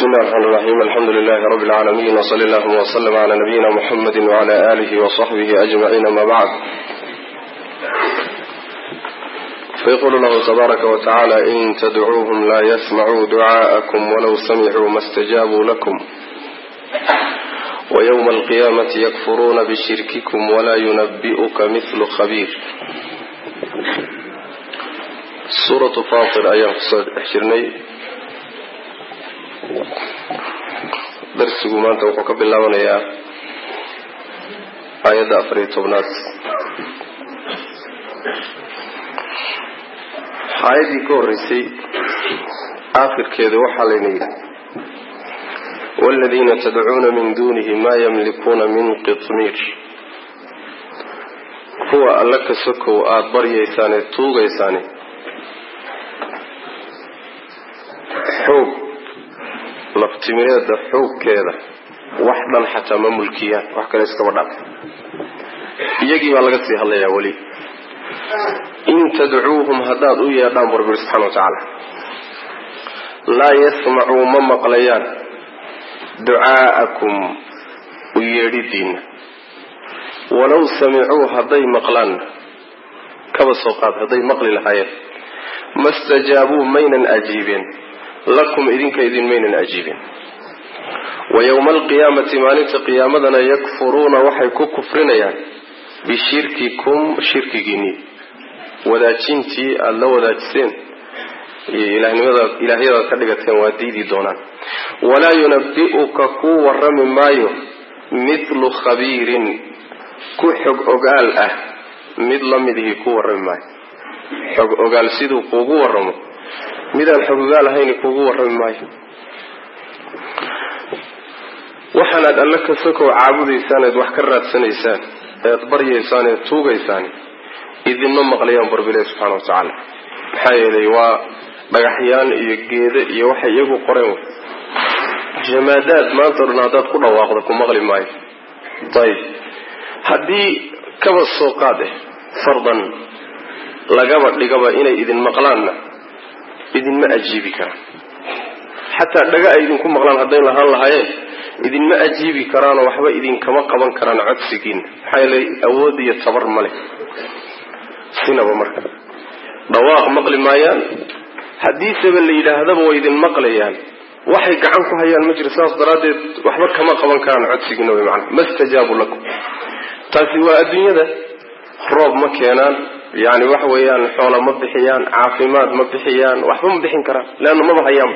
بسم الله الرحمن الرحيم الحمد لله رب العالمين وصلى الله وسلم على نبينا محمد وعلى آله وصحبه أجمعين ما بعد فيقول الله تبارك وتعالى إن تدعوهم لا يسمعوا دعاءكم ولو سمعوا ما استجابوا لكم ويوم القيامة يكفرون بشرككم ولا ينبئك مثل خبير سورة فاطر أيام حشرني darsigu maanta wuxuu ka bilaabanayaa aayadda afar iyo tobnaad aayaddii ka horreysay aakhirkeeda waxaa layna yidhi waaladiina tadcuuna min duunihi maa yamlikuuna min qitmiir kuwa alla ka sokow aada baryaysaane tuugaysaane xoog laftimireeda xoogkeeda wax dhan xataa ma mulkiyaan wax kale iskaba dhaaf iyagii baa laga sii hadlayaa weli in tadcuuhum haddaad u yeedhaan bu rabbi subxana wa tacaala laa yasmacuu ma maqlayaan ducaa'akum u yeedhidiinna walow samicuu hadday maqlaanna kaba soo qaad hadday maqli lahaayeen ma stajaabuu maynan ajiibeen lakum idinka idin maynan ajiibin wa yowma alqiyaamati maalinta qiyaamadana yakfuruuna waxay ku kufrinayaan bishirkikum shirkigiinii wadaajintii aada la wadaajiseen iyo ilahnimada ilaahyadaad ka dhigateen waa diidi doonaan walaa yunabi'uka kuu warrami maayo mithlu khabiirin ku xog ogaal ah mid la midihii ku warrami maayo xog ogaal siduu kuugu warramo midaan xogogaal ahayni kuugu warrami maayo waxaanaad alle ka sokow caabudaysaan eed wax ka raadsanaysaan eed baryaysaan eed tuugaysaan idinma maqlayaan barbilahi subxana wa tacaala maxaa yeelay waa dhagaxyaan iyo geedo iyo waxay iyagu qoreen wey jamaadaad maanta o dhan haddaad ku dhawaaqda ku maqli maayo ayib haddii kaba soo qaad eh fardan lagaba dhigaba inay idin maqlaanna idinma ajiibi karaan xataa dhaga ay idinku maqlaan hadday lahaan lahaayeen idinma ajiibi karaanoo waxba idinkama qaban karaan codsigiina maxaa yeelay awood iyo tabar ma leh sinaba marka dhawaaq maqli maayaan haddiiseba la yidhaahdaba way idin maqlayaan waxay gacan ku hayaan ma jiro saas daraaddeed waxba kama qaban karaan codsigiina way macana ma stajaabu lakum taasi waa adduunyada roob ma keenaan yani waxa weeyaan xoola ma bixiyaan caafimaad ma bixiyaan waxba ma bixin karaan leanna maba hayaanba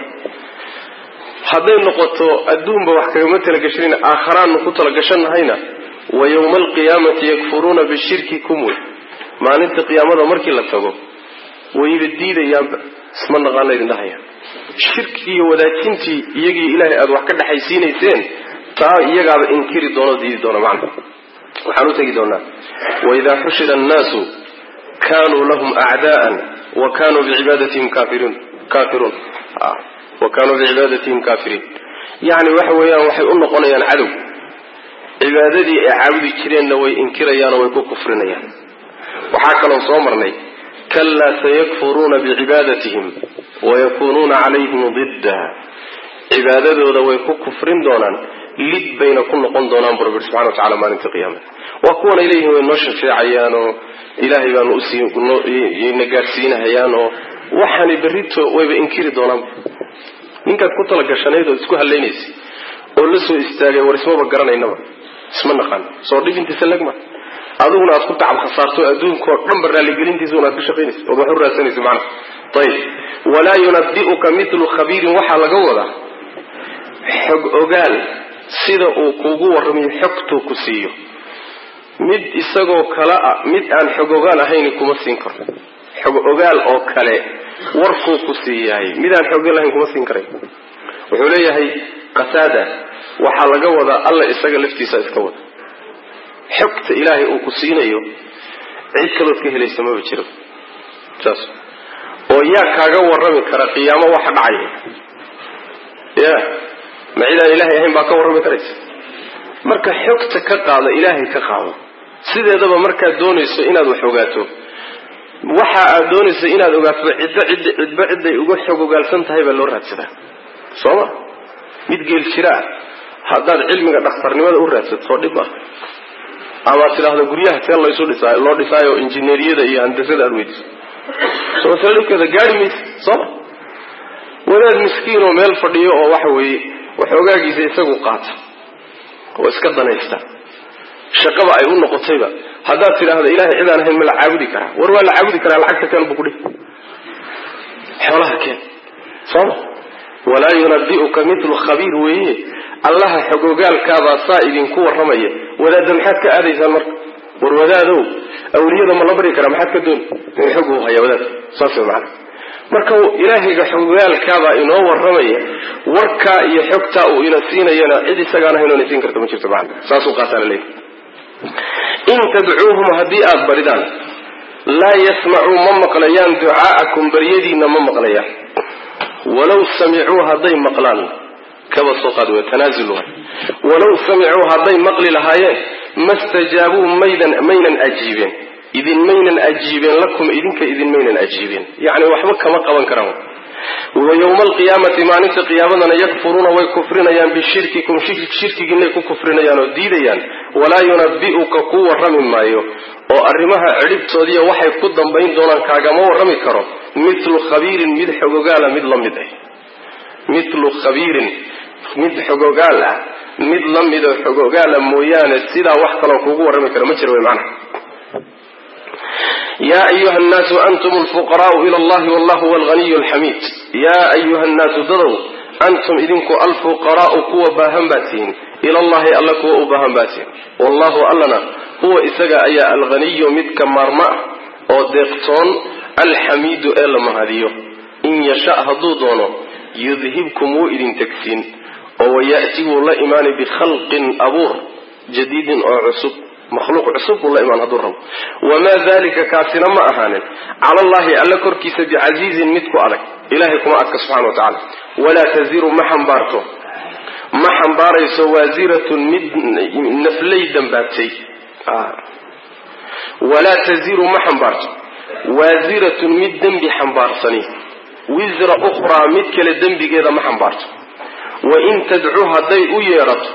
hadday noqoto adduunba wax kagama talagashanin aakharaannu ku talagashanahayna wa yowma alqiyaamati yakfuruuna bishirkikum wey maalinta qiyaamada markii la tago wayba diidayaanba isma naqaana idin dhahayaan shirkii iyo wadaajintii iyagii ilaahay aada wax ka dhexaysiinayseen taa iyagaaba inkiri doono diidi doona macna waxaan u tegi doonaa waidaa xushira annaasu kanuu lahum acdaa'an wa kanuu bicibadatihim kaafiriin kaafiruun wa kanuu bicibadatihim kaafiriin yacni waxa weeyaan waxay u noqonayaan cadow cibaadadii ay caabudi jireenna way inkirayaanoo way ku kufrinayaan waxaa kaloo soo marnay kalaa sayakfuruuna bicibaadatihim wayakunuuna calayhim didda cibaadadooda way ku kufrin doonaan lid bayna ku noqon doonaan bu rabbi subxana wa tacala maalinta qiyaamada waa kuwan ay leeyihin way noo shafeecayaan oo ilaahay baanu usiina gaadhsiinahayaan oo waxaani berrito wayba inkiri doonaan ninkaad ku talagashanayd oo isku hadlaynaysay oo la soo istaagay war ismaba garanaynaba isma naqaan soo dhibintiisa legma adiguna aad ku tacab khasaarto adduunkao dhanba raalligelintiisa unaad ka shaqaynaysa ood wax u raadsanaysa macnaha ayib walaa yunabi'uka mithlu khabiirin waxaa laga wadaa xog ogaal sida uu kuugu warramayo xogtuu ku siiyo mid isagoo kale ah mid aan xog ogaal ahayni kuma siin karo xog ogaal oo kale warkuu ku siiyahay mid aan xog ogaal ahayn kuma siin karay wuxuu leeyahay qasaada waxaa laga wadaa alla isaga laftiisa iska wada xogta ilaahay uu ku siinayo cid kalood ka helaysa maba jiro saas oo yaa kaaga warrami kara qiyaamo waxa dhacaya ya ma cidaan ilaahay ahayn baa ka warrami karaysa marka xogta ka qaada ilaahay ka qaado sideedaba markaad doonayso inaad wax ogaato waxa aad doonayso inaad ogaato ciddo cid cidba ciday uga xog ogaalsan tahay baa loo raadsadaa soo ma mid geel jira ah haddaad cilmiga dhakhtarnimada u raadsato oo dhib ah amaad tidhaahdo guryaha see laysu dhisaay loo dhisaayo injineeriyada iyo handasada aad weydiso soo masale dhibkeeda gaari maysa sooma wadaad miskiin oo meel fadhiyo oo waxa weeye waxoogaagiisa isagu qaata oo iska danaysta shaqaba ay u noqotayba haddaad tidhaahdo ilahay cidaan ahayn ma la caabudi karaa war waa la caabudi karaa lacagta keen buu kudhi xoolaha keen sooma walaa yunabi'uka mitlu khabiir weeye allaha xogogaalkaabaa saa idinku warramaya wadaadda maxaad ka aadaysaan marka war wadaadow awliyada ma la bari karaa maxaad ka dooni in xog uu haya wadaad saas way macana marka ilaahayga xogogaalkaabaa inoo warramaya warkaa iyo xogtaa uu ina siinayana cid isagaan ahayn oona siin karta ma jirto macana saasuu qaataa la leeyahy in tadcuuhum haddii aada baridaan laa yasmacuu ma maqlayaan ducaa'akum baryadiinna ma maqlayaan walaw samicuu hadday maqlaan kaba soo qaad w tanaazul waay walaw samicuu hadday maqli lahaayeen ma stajaabuu maydan maynan ajiibeen idin maynan ajiibeen lakum idinka idin maynan ajiibeen yacni waxba kama qaban karaan wa yowma alqiyaamati maalinta qiyaamadana yakfuruuna way kufrinayaan bishirkikum shirkigiinay ku kufrinayaan oo diidayaan walaa yunabi'uka ku warrami maayo oo arrimaha cidhibtoodiiya waxay ku dambayn doonaan kaagama warrami karo mitlu khabiirin mid xogogaala mid la mid ah mitlu khabiirin mid xogogaal ah mid la midoo xogogaala mooyaane sidaa wax kaloo kuugu warrami kara ma jiro way macnaha ya ayuha nnaasu antum alfuqaraau ila allahi wallahu huwa alghaniyu alxamiid yaa ayuha nnaasu dadow antum idinku alfuqaraau kuwa baahan baad tihiin ila allahi alla kuwa u baahan baad tihiin wallahu allana huwa isaga ayaa alghaniyu midka maarma ah oo deeqtoon alxamiidu ee la mahadiyo in yasha hadduu doono yudhibkum wuu idin tegsiin oo waya'ti wuu la imaanay bikhalqin abuur jadiidin oo cusub makhluuq cusub buu la imaan hadduu rabo wamaa dalika kaasina ma ahaanin cala allahi alla korkiisa bicasiizin mid ku adag ilahay kuma adka subxana wa tacaala walaa taziru ma xambaarto ma xambaarayso waasiratun mid naflay dambaabtay walaa taziru ma xambaarto waasiratun mid dembi xambaarsani wisra ukhraa mid kale dembigeeda ma xambaarto wain tadcu hadday u yeedhato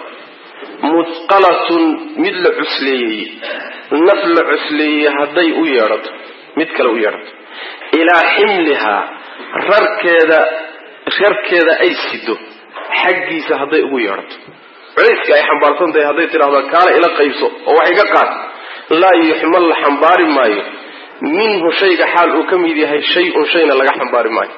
musqalatun mid la cusleeyey naf la cusleeyey hadday u yeedhato mid kale u yeedhato ilaa ximlihaa rarkeeda rarkeeda ay sido xaggiisa hadday ugu yeedhato culayska ay xambaarsan tahay hadday tidhahdo kaala ila qaybso oo wax iga qaad laa yuxmal la xambaari maayo minhu shayga xaal uu ka mid yahay shay-un shayna laga xambaari maayo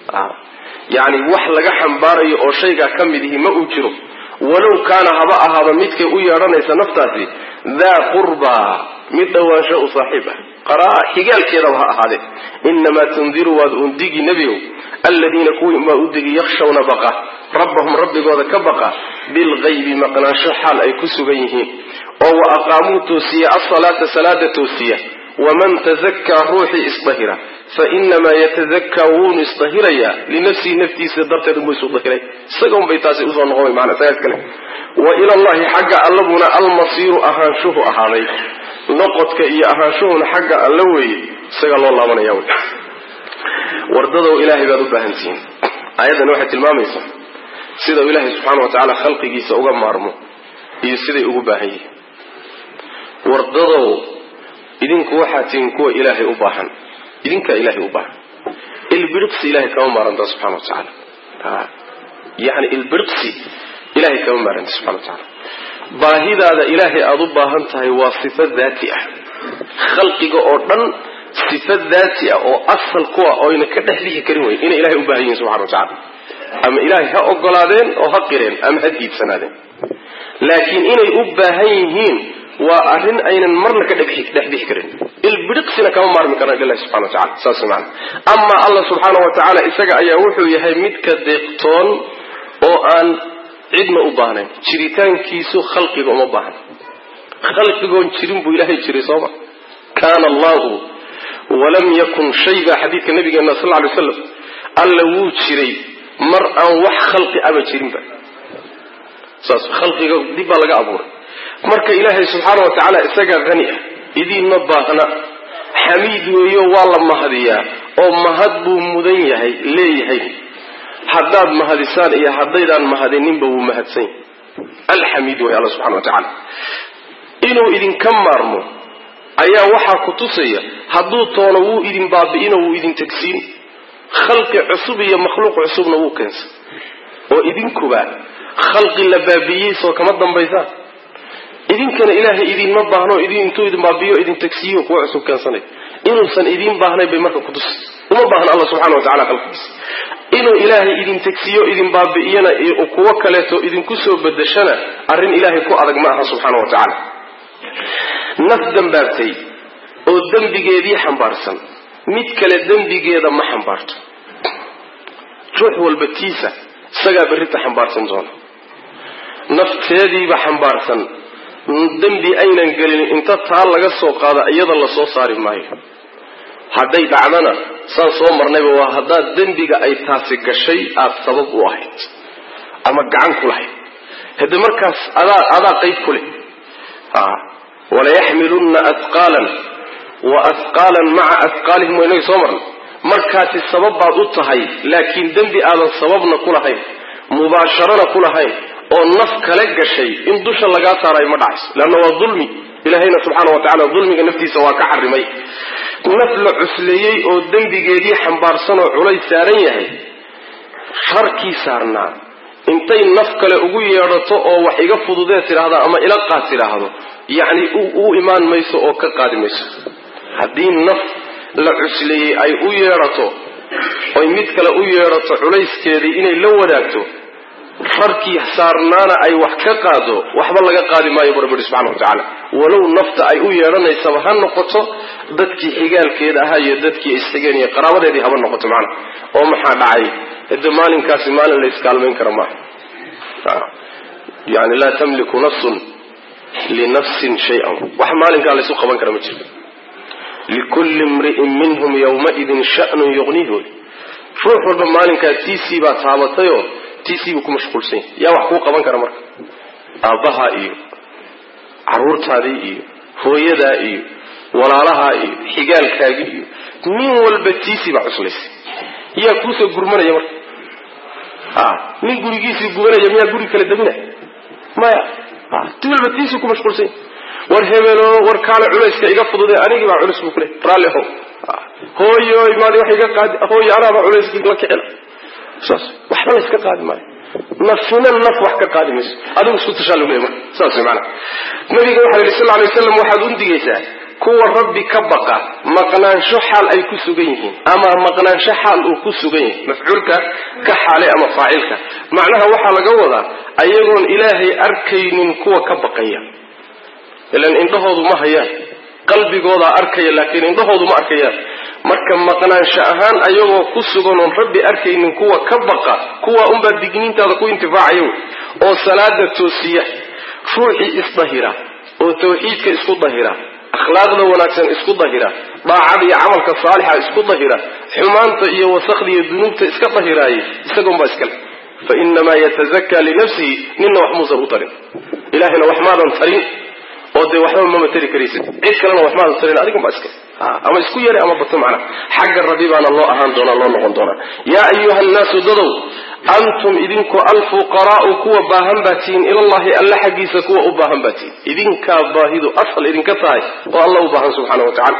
yacni wax laga xambaarayo oo shaygaa ka mid ihi ma uu jiro walow kaana haba ahaaba midkay u yeedhanaysa naftaasi daa qurbaa mid dhowaansho u saaxiib ah qaraa xigaalkeedaba ha ahaadee inamaa tundiru waad undigi nebigow aladiina kuwii maa u digi yakshawna baqa rabbahum rabbigooda ka baqa bilgaybi maqnaansho xaal ay ku sugan yihiin oo wa aqaamuu toosiya asalaata salaada toosiya waman tazakkaa ruuxii isdahira fa inamaa yatazakkaa wuunu isdahirayaa linafsihi naftiisa darteed unbuu isu dahiray isaga unbay taasi usoo noqon mana isagaas kale wa ila allahi xagga allabuna almasiiru ahaanshuhu ahaaday noqodka iyo ahaanshuhuna xagga alla weeye isaga loo laabanaya wey wardadow ilaahay baad u baahantihiin aayaddan waxay tilmaamaysaa sida uu ilaahay subxaana wa tacaala khalqigiisa uga maarmo iyo siday ugu baahan yihiin wardadow idinku waxaa tihiin kuwa ilaahay u baahan idinkaa ilaahay u baahan ilbiriqsi ilahay kama maaranta subxana wa tacaala yani ilbiriqsi ilahay kama maaranta subxana wa tacaala baahidaada ilaahay aada u baahan tahay waa sifo daati ah khalqiga oo dhan sifo daati ah oo asal kuwa oyna ka dhex bixi karin wey inay ilahay u baahan yihin subxana wa tacala ama ilaahay ha ogolaadeen oo ha qireen ama ha diidsanaadeen laakiin inay u baahan yihiin waa arrin aynan marna ka dhexbixi karin ilbiriqsina kama maarmi karaan ilahi subxana wa tacala saas maana amaa allah subxaana wa tacaala isaga ayaa wuxuu yahay midka deeqtoon oo aan cidna u baahnayn jiritaankiisu khalqiga uma baahan khalqigoon jirin buu ilaahay jiray sooma kaana allahu walam yakun shay baa xadiidka nabigeena sal lla alay slam alla wuu jiray mar aan wax khalqi aba jirinba saas khalqiga dib baa laga abuuray marka ilaahay subxaana wa tacaala isagaa hani ah idiinma baahna xamiid weeyo waa la mahadiyaa oo mahad buu mudan yahay leeyahay haddaad mahadisaan iyo haddaydaan mahadininba wuu mahadsan yahay alxamiid way alla subxana wa tacaala inuu idinka maarmo ayaa waxaa ku tusaya hadduu toono wuu idin baabi'ino wuu idin tegsiin khalqi cusub iyo makhluuq cusubna wuu keensan oo idinkuba khalqi la baabi'iyey soo kama dambaysaan idinkana ilaahay idinma baahno idin intuu idin baabiyo idin tegsiiyo kuwa cusub keensanay inuusan idiin baahnayn bay marka kutusi uma baahna alla subxana wa tacala khalqigiisa inuu ilaahay idin tegsiyo idin baabi'iyana kuwo kaleeto idinku soo bedeshana arrin ilaahay ku adag ma aha subxaana wa tacaala naf dambaabtay oo dembigeedii xambaarsan mid kale dembigeeda ma xambaarto ruux walba tiisa isagaa berrita xambaarsan doona nafteediiba xambaarsan dembi aynan gelin inta taa laga soo qaado iyada lasoo saari maayo hadday dhacdana saan soo marnayba waa haddaad dembiga ay taasi gashay aada sabab u ahayd ama gacan ku lahayd hade markaas adaa adaa qayb ku leh walayaxmilunna ahqaalan wa ahqaalan maca ahqaalihim waynaga soo marnay markaasi sabab baad u tahay laakiin dembi aadan sababna ku lahayn mubaasharana ku lahayn oo naf kale gashay in dusha lagaa saarayo ma dhacayso leanna waa dulmi ilahayna subxaana wa tacala dulmiga naftiisa waa ka xarimay naf la cusleeyey oo dembigeedii xambaarsan oo culays saaran yahay harkii saarnaa intay naf kale ugu yeedhato oo wax iga fududee tidhaahda ama ila qaad tidhaahdo yacni u imaan mayso oo ka qaadi mayso haddii naf la cusleeyey ay u yeedhato oy mid kale u yeedhato culayskeedii inay la wadaagto rarkii saarnaana ay wax ka qaado waxba laga qaadi maayo barbari subxana wa tacaala walow nafta ay u yeedhanaysaba ha noqoto dadkii xigaalkeeda ahaa iyo dadkii isxigeen iyo qaraabadeedii haba noqoto macana oo maxaa dhacay hade maalinkaasi maalin la iskaalmayn kara maaha yani laa tamliku nafsun linafsin shay-an wax maalinkaa laysu qaban kara ma jirto likulli imri'in minhum yawmaidin sha'nun yuqniihu ruux walba maalinkaa tiisii baa taabatayoo tiisiibuu ku mashquulsan yahay yaa wax kuu qaban kara marka aabbahaa iyo caruurtaadii iyo hooyadaa iyo walaalahaa iyo xigaalkaagii iyo nin walba tiisii baa cuslaysay yaa kuusoo gurmanaya marka a nin gurigiisii gubanaya miyaa guri kala daminaya maya ti walba tiisii ku mashquulsan yahay war hebelo war kaale culayska iga fudude anigii baa culus buu ku leh raalli how hooyoy maadi wax iga qaadi hooyo anaabaa culayskii la kicina saas waxba la iska qaadi maayo nafina naf wax ka qaadi mayso adigu isku tashaa lagu leey marka saas maana nabiga waxa yidhi sal alay waslam waxaad undigaysaa kuwa rabbi ka baqa maqnaansho xaal ay ku sugan yihiin ama maqnaansho xaal uu ku sugan yahay mafcuulka ka xaale ama faacilka macnaha waxaa laga wadaa ayagoon ilaahay arkaynin kuwa ka baqaya ilan indhahoodu ma hayaan qalbigoodaa arkaya laakiin indhahoodu ma arkayaan marka maqnaansho ahaan ayagoo ku sugan oon rabbi arkaynin kuwa ka baqa kuwa unbaa digniintaada ku intifaacaya wey oo salaada toosiya ruuxii isdahira oo tawxiidka isku dahira akhlaaqda wanaagsan isku dahira daacada iyo camalka saalixa isku dahira xumaanta iyo wasakda iyo dunuubta iska dahiraayay isagoonbaa iskale fa inamaa yatazakaa linafsihi nina wax muusan u tarin ilahayna wax maadan tarin oo dee waxba mama tari karaysid cid kalena wax maadan tarin adigan baa iskale ama isku yare ama bato macna xagga rabbi baana loo ahaan doonaa loo noqon doonaa yaa ayuha nnaasu dadow antum idinku alfuqaraau kuwa baahan baa tihiin ilallahi alla xaggiisa kuwa u baahan baa tihiin idinkaa baahidu asal idinka tahay oo alla u baahan subxaana wa tacala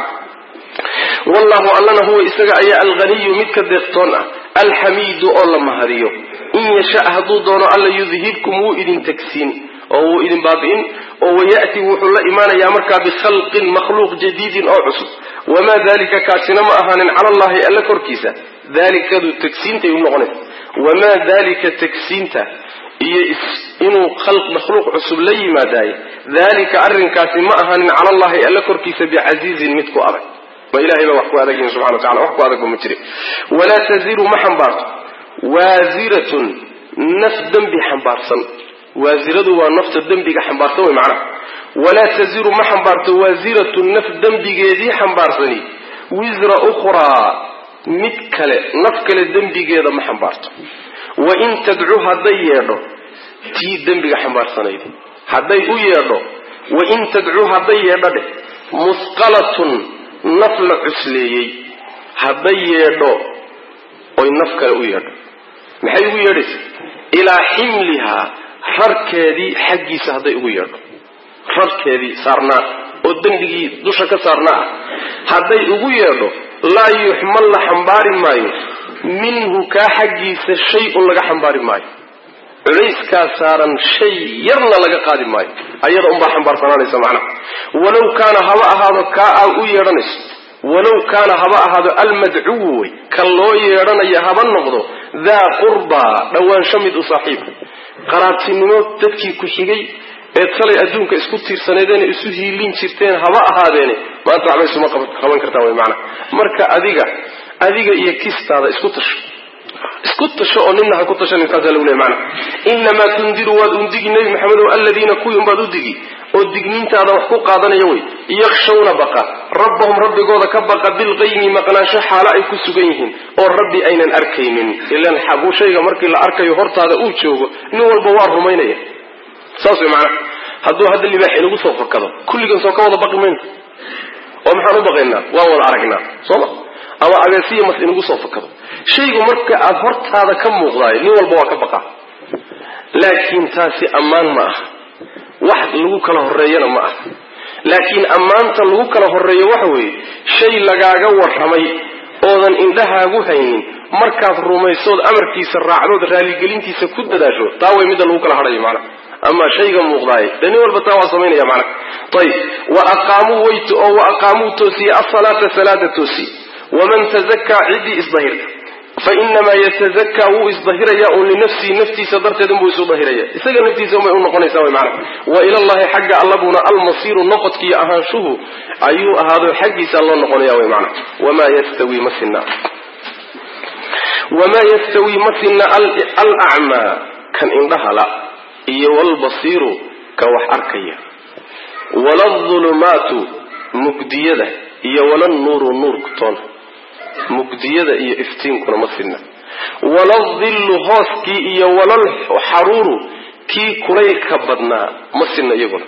wallahu allana huwa isaga ayaa alghaniyu midka deeqtoon ah alxamiidu oo la mahadiyo in yasha hadduu doono alla yudhibkum wuu idin tegsiin oo wuu idin baabi'in oo waya'ti wuxuu la imaanayaa markaa bikhalqin makhluuq jadiidin oo cusub wamaa dalika kaasina ma ahaanin cala allahi alla korkiisa dalikadu tegsiintay u noqonaysa wamaa dalika tegsiinta iyo inuu khalq makhluuq cusub la yimaadaaye dalika arrinkaasi ma ahaanin cala allahi alla korkiisa bicasiizin mid ku adag ma ilahay baa wax ku adagyihin subxana wa tacala wax ku adagba ma jire walaa taziru ma xambaarto waasiratun naf dembi xambaarsan waasiradu waa nafta dembiga xambaarsan wey macnaha walaa taziru ma xambaarto waasiratu naf dembigeedii xambaarsani wisra ukhraa mid kale naf kale dembigeeda ma xambaarto wain tadcu hadday yeedho tii dembiga xambaarsanayd hadday u yeedho wain tadcu hadday yeedho dheh musqalatun naf la cusleeyey hadday yeedho oy naf kale u yeedho maxay ugu yeedhaysa ilaa ximlihaa rarkeedii xaggiisa hadday ugu yeedho rarkeedii saarnaa oo dembigii dusha ka saarnaa ah hadday ugu yeedho laa yuxmal la xambaari maayo minhu kaa xaggiisa shay-un laga xambaari maayo culayskaa saaran shay yarna laga qaadi maayo ayada unbaa xambaarsanaanaysa macnaha walow kaana haba ahaado kaa aa u yeedhanayso walow kaana haba ahaado almadcuwu wey ka loo yeedhanaya haba noqdo daa qurbaa dhowaansho mid u saaxiiba qaraabtinimo dadkii ku xigay ee talay adduunka isku tiirsaneedeen isu hiilin jirteen haba ahaadeene maanta waxba isuma qaban kartaan wy maanaa marka adiga adiga iyo kistaada isku tasho isku tasho oo nina ha ku tashanin kaasaa lagu leey maanaa inamaa tundiru waad undigi nebi maxamedow aladiina kuwii unbaad u digi oo digniintaada wax ku qaadanaya wey yakshawna baqa rabbahum rabbigooda ka baqa bilqaymi maqnaansho xaalo ay ku sugan yihiin oo rabbi aynan arkaynin ilan xabuu shayga markii la arkayo hortaada uu joogo nin walba waa rumaynaya saas way macnaha hadduu hadda libaax inagu soo fakado kulligan soo ka wada baqi mayno oo maxaan u baqaynaa waan wada aragnaa sooma ama abeesiya mas inagu soo fakado shaygu marka aada hortaada ka muuqdaayo nin walba waa ka baqaa laakiin taasi ammaan ma aha wax lagu kala horeeyana ma aha laakiin ammaanta lagu kala horeeyo waxa weeye shay lagaaga warramay oodan indhahaagu haynin markaad rumaysood amarkiisa raacdood raaligelintiisa ku dadaasho taa way midda lagu kala hadhayo macnaha ama shayga muuqdaaye de nin walba taa waa samaynaya macnaha ayib wa aqaamuu weyt oo wa aqaamuu toosiye asalaata salaada toosiye waman tazakaa ciddii isdahirta fa inamaa yatazakaa wuu isdahiraya un linafsihi naftiisa darteed unbuu isu dahiraya isaga naftiisa unbay u noqonaysaa wy macnaha wa ilallahi xagga allabuna almasiiru noqodkiiyo ahaanshuhu ayuu ahaado xaggiisa loo noqonaya wy macnaha wamaa yastawi ma sinna wamaa yastawi ma sinna alacmaa kan indhahala iyo walbasiiru ka wax arkaya waladulumaatu mugdiyada iyo walannuuru nuurku toona mugdiyada iyo iftiinkuna ma sinna waladillu hooskii iyo walalxaruuru kii kulaylka badnaa ma sinna iyaguna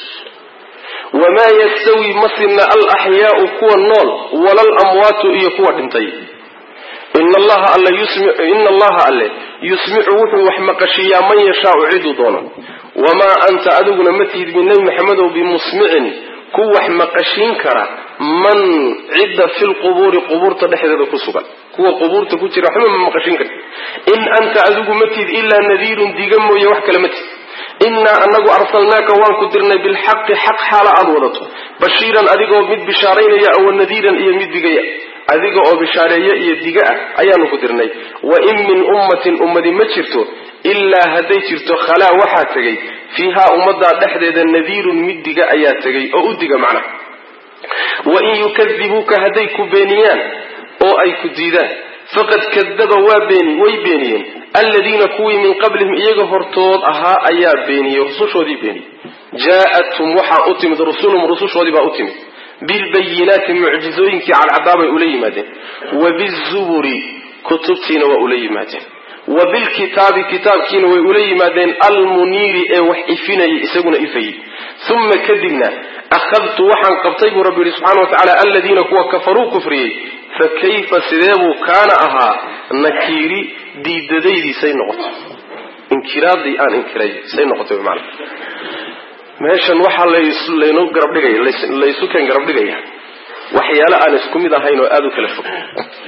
wamaa yastawi ma sinna alaxyaau kuwa nool walalamwaatu iyo kuwa dhintay ina allaha alle yusmicu wuxuu wax maqashiiyaa man yashaau ciduu doono wamaa anta adiguna ma tihid min nebi maxamedow bimusmicin ku wax maqashiin kara man cidda fi lqubuuri qubuurta dhexdeeda ku sugan kuwa qubuurta ku jira waxba ma maqashiin karti in anta adigu ma tihid ilaa nadiirun diga mooye wax kale ma tihid innaa anagu arsalnaaka waan ku dirnay bilxaqi xaq xaala aada wadato bashiiran adigoo mid bishaaraynaya awa nadiiran iyo mid digaya adiga oo bishaareeye iyo diga ah ayaanu ku dirnay wa in min ummatin ummadi ma jirto ilaa hadday jirto khalaa waxaa tegay fiihaa ummaddaa dhexdeeda nadiirun mid diga ayaa tegay oo u diga macnaha wa in yukadibuuka hadday ku beeniyaan oo ay ku diidaan faqad kadaba waa beeni way beeniyeen alladiina kuwii min qablihim iyaga hortood ahaa ayaa beeniyey rusushoodii beeniyey jaa-athum waxaa u timid rusulhum rusushoodii baa u timid bilbayinaati mucjizooyinkii cadcadaabay ula yimaadeen wa bizuburi kutubtiina waa ula yimaadeen wa bilkitaabi kitaabkiina way ula yimaadeen almuniiri ee wax ifinayay isaguna ifayey uma kadibna akhadtu waxaan qabtay buu rabbi yihi subxana wa tacala aladiina kuwa kafaruu kufriyey fa kayfa sideebuu kaana ahaa nakiiri diidadaydii say noqotay inkiraadii aan inkiray say noqotay maana meeshan waxaa laynu garabdhigaya laysu keen garab dhigaya waxyaale aan isku mid ahayn oo aada u kala fog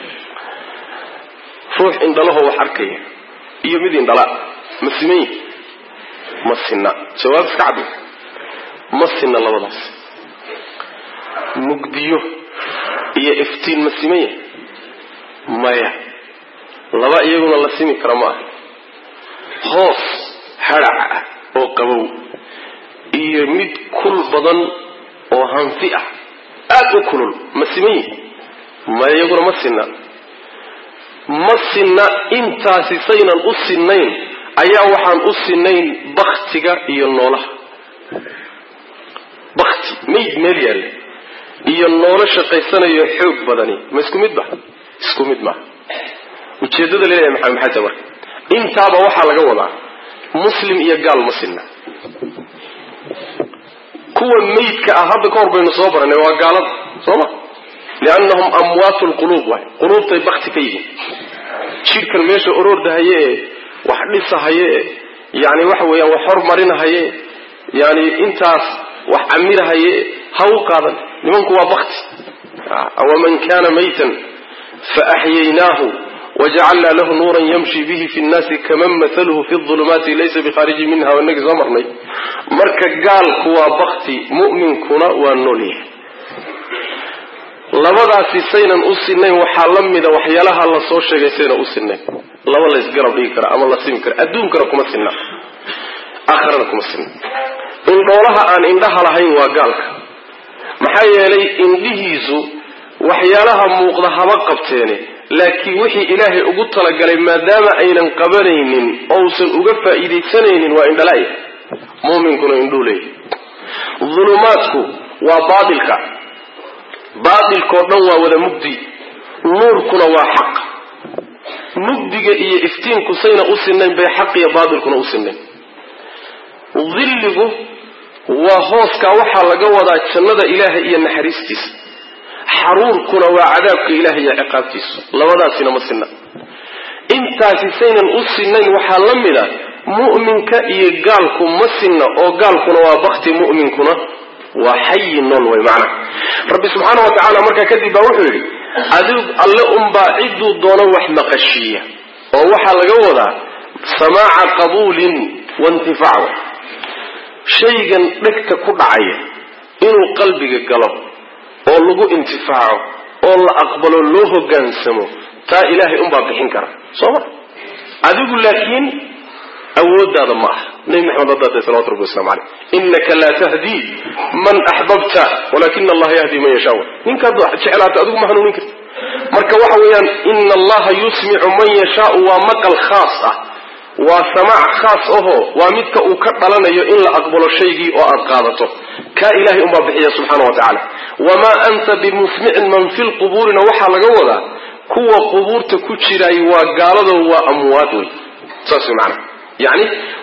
ruux indhalahoo wax arkaya iyo mid indhala ma siman yihi ma sinna jawaab iska cadda ma sinna labadaas mugdiyo iyo iftiin ma siman yahay maya laba iyaguna la simi kara ma aha hoos hadhac ah oo qabow iyo mid kul badan oo hanfi ah aada u kulul ma siman yihi maya iyaguna ma sinna ma sinna intaasi saynan u sinnayn ayaa waxaan u sinnayn baktiga iyo noolaha bakti mayd meel yaalla iyo noolo shaqaysanayo xoog badani ma isku mid ba isku mid maaha ujeeddada laleeyahay maxaa maxay tahay marka intaaba waxaa laga wadaa muslim iyo gaal ma sinna kuwa maydka ah hadda ka hor baynu soo baranay waa gaalada soo ma liannahum amwaatu lquluub waay quluubtay bakti ka yihiin jidhkan meesha oroordahaye ee wax dhisahaye ee yani waxa weeyaan wax hormarinahaye yani intaas wax camirahaye ha u qaadan nimanku waa bakti awaman kana maytan faaxyaynaahu wajacalnaa lahu nuuran yamshi bihi fi nnaasi kaman mathaluhu fi ulumaati laysa bikhaariji minha wanagii soo marnay marka gaalku waa bakti mu'minkuna waa noolyahay labadaasi saynan u sinayn waxaa la mida waxyaalaha la soo sheegay saynan u sinayn laba la isgarab dhigi kara ama la simi kara adduunkana kuma sinna aakhirana kuma sinna indhoolaha aan indhaha lahayn waa gaalka maxaa yeelay indhihiisu waxyaalaha muuqda haba qabteene laakiin wixii ilaahay ugu talagalay maadaama aynan qabanaynin ousan uga faa'iidaysanaynin waa indhalaya muuminkuna indhuu leeyahy dulumaadku waa baatilka baatilkao dhan waa wada mugdi nuurkuna waa xaq mugdiga iyo iftiinku sayna u sinayn bay xaq iyo baatilkuna u sinayn dilligu waa hooskaa waxaa laga wadaa jannada ilaahay iyo naxariistiisa xaruurkuna waa cadaabka ilaahay iyo ciqaabtiisu labadaasina ma sinna intaasi saynan u sinayn waxaa la mid a mu'minka iyo gaalku ma sinna oo gaalkuna waa bakti mu'minkuna waa xayi nool way macna rabbi subxaana wa tacaala markaa kadib baa wuxuu yidhi adig alle unbaa cidduu doono wax maqashiiya oo waxaa laga wadaa samaaca qabuulin waintifaac shaygan dhegta ku dhacaya inuu qalbiga galo oo lagu intifaaco oo la aqbalo loo hogaansamo taa ilaahay unbaa bixin kara soo ma adigu laakiin awoodaada ma aha nabi maxamed haddaatay salawatu rabbi waslamu caleyh inaka laa tahdii man axbabta walakina allaha yahdi man yashaa ninkaad jeclaata adigu ma hanuunin karti marka waxa weeyaan ina allaha yusmicu man yashaau waa maqal khaas ah waa samaac khaas ahoo waa midka uu ka dhalanayo in la aqbalo shaygii oo aad qaadato kaa ilahay unbaa bixiya subxaana wa tacaala wamaa anta bimusmicin man fi lqubuurina waxaa laga wadaa kuwa qubuurta ku jiraay waa gaalado waa amwaad wey saas wey macana yani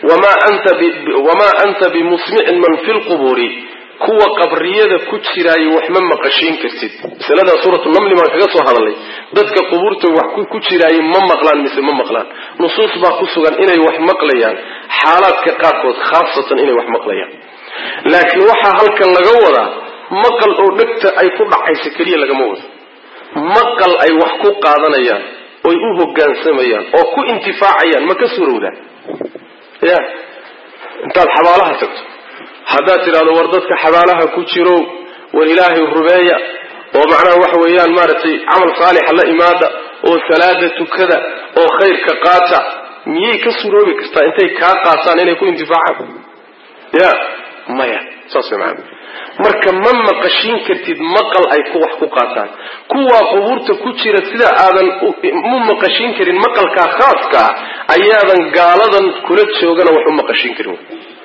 wamaa anta bimusmicin man fi lqubuuri kuwa qabriyada ku jiraayo wax ma maqashiin kartid masaladaa suuratu namli baan kaga soo hadalnay dadka qubuurta wax ku jiraayo ma maqlaan mise ma maqlaan nusuus baa ku sugan inay wax maqlayaan xaalaadka qaarkood khaasatan inay wax maqlayaan laakiin waxaa halkan laga wadaa maqal oo dhegta ay ku dhacaysa keliya lagama wado maqal ay wax ku qaadanayaan oy u hogaansamayaan oo ku intifaacayaan ma ka suurowdaan ya intaad xabaalaha tagto haddaad tidhahdo war dadka xabaalaha ku jiro war ilaahay rubeeya oo macnaha waxa weeyaan maaragtay camal saalixa la imaada oo salaada tukada oo khayrka qaata miyay ka suroobi kartaa intay kaa qaataan inay ku intifaacaan ya maya saas way maana marka ma maqashiin kartid maqal ay ku wax ku qaataan kuwaa qubuurta ku jira sida aadan mu maqashiin karin maqalkaa khaaskaa ayaadan gaaladan kula joogana wax u maqashiin karin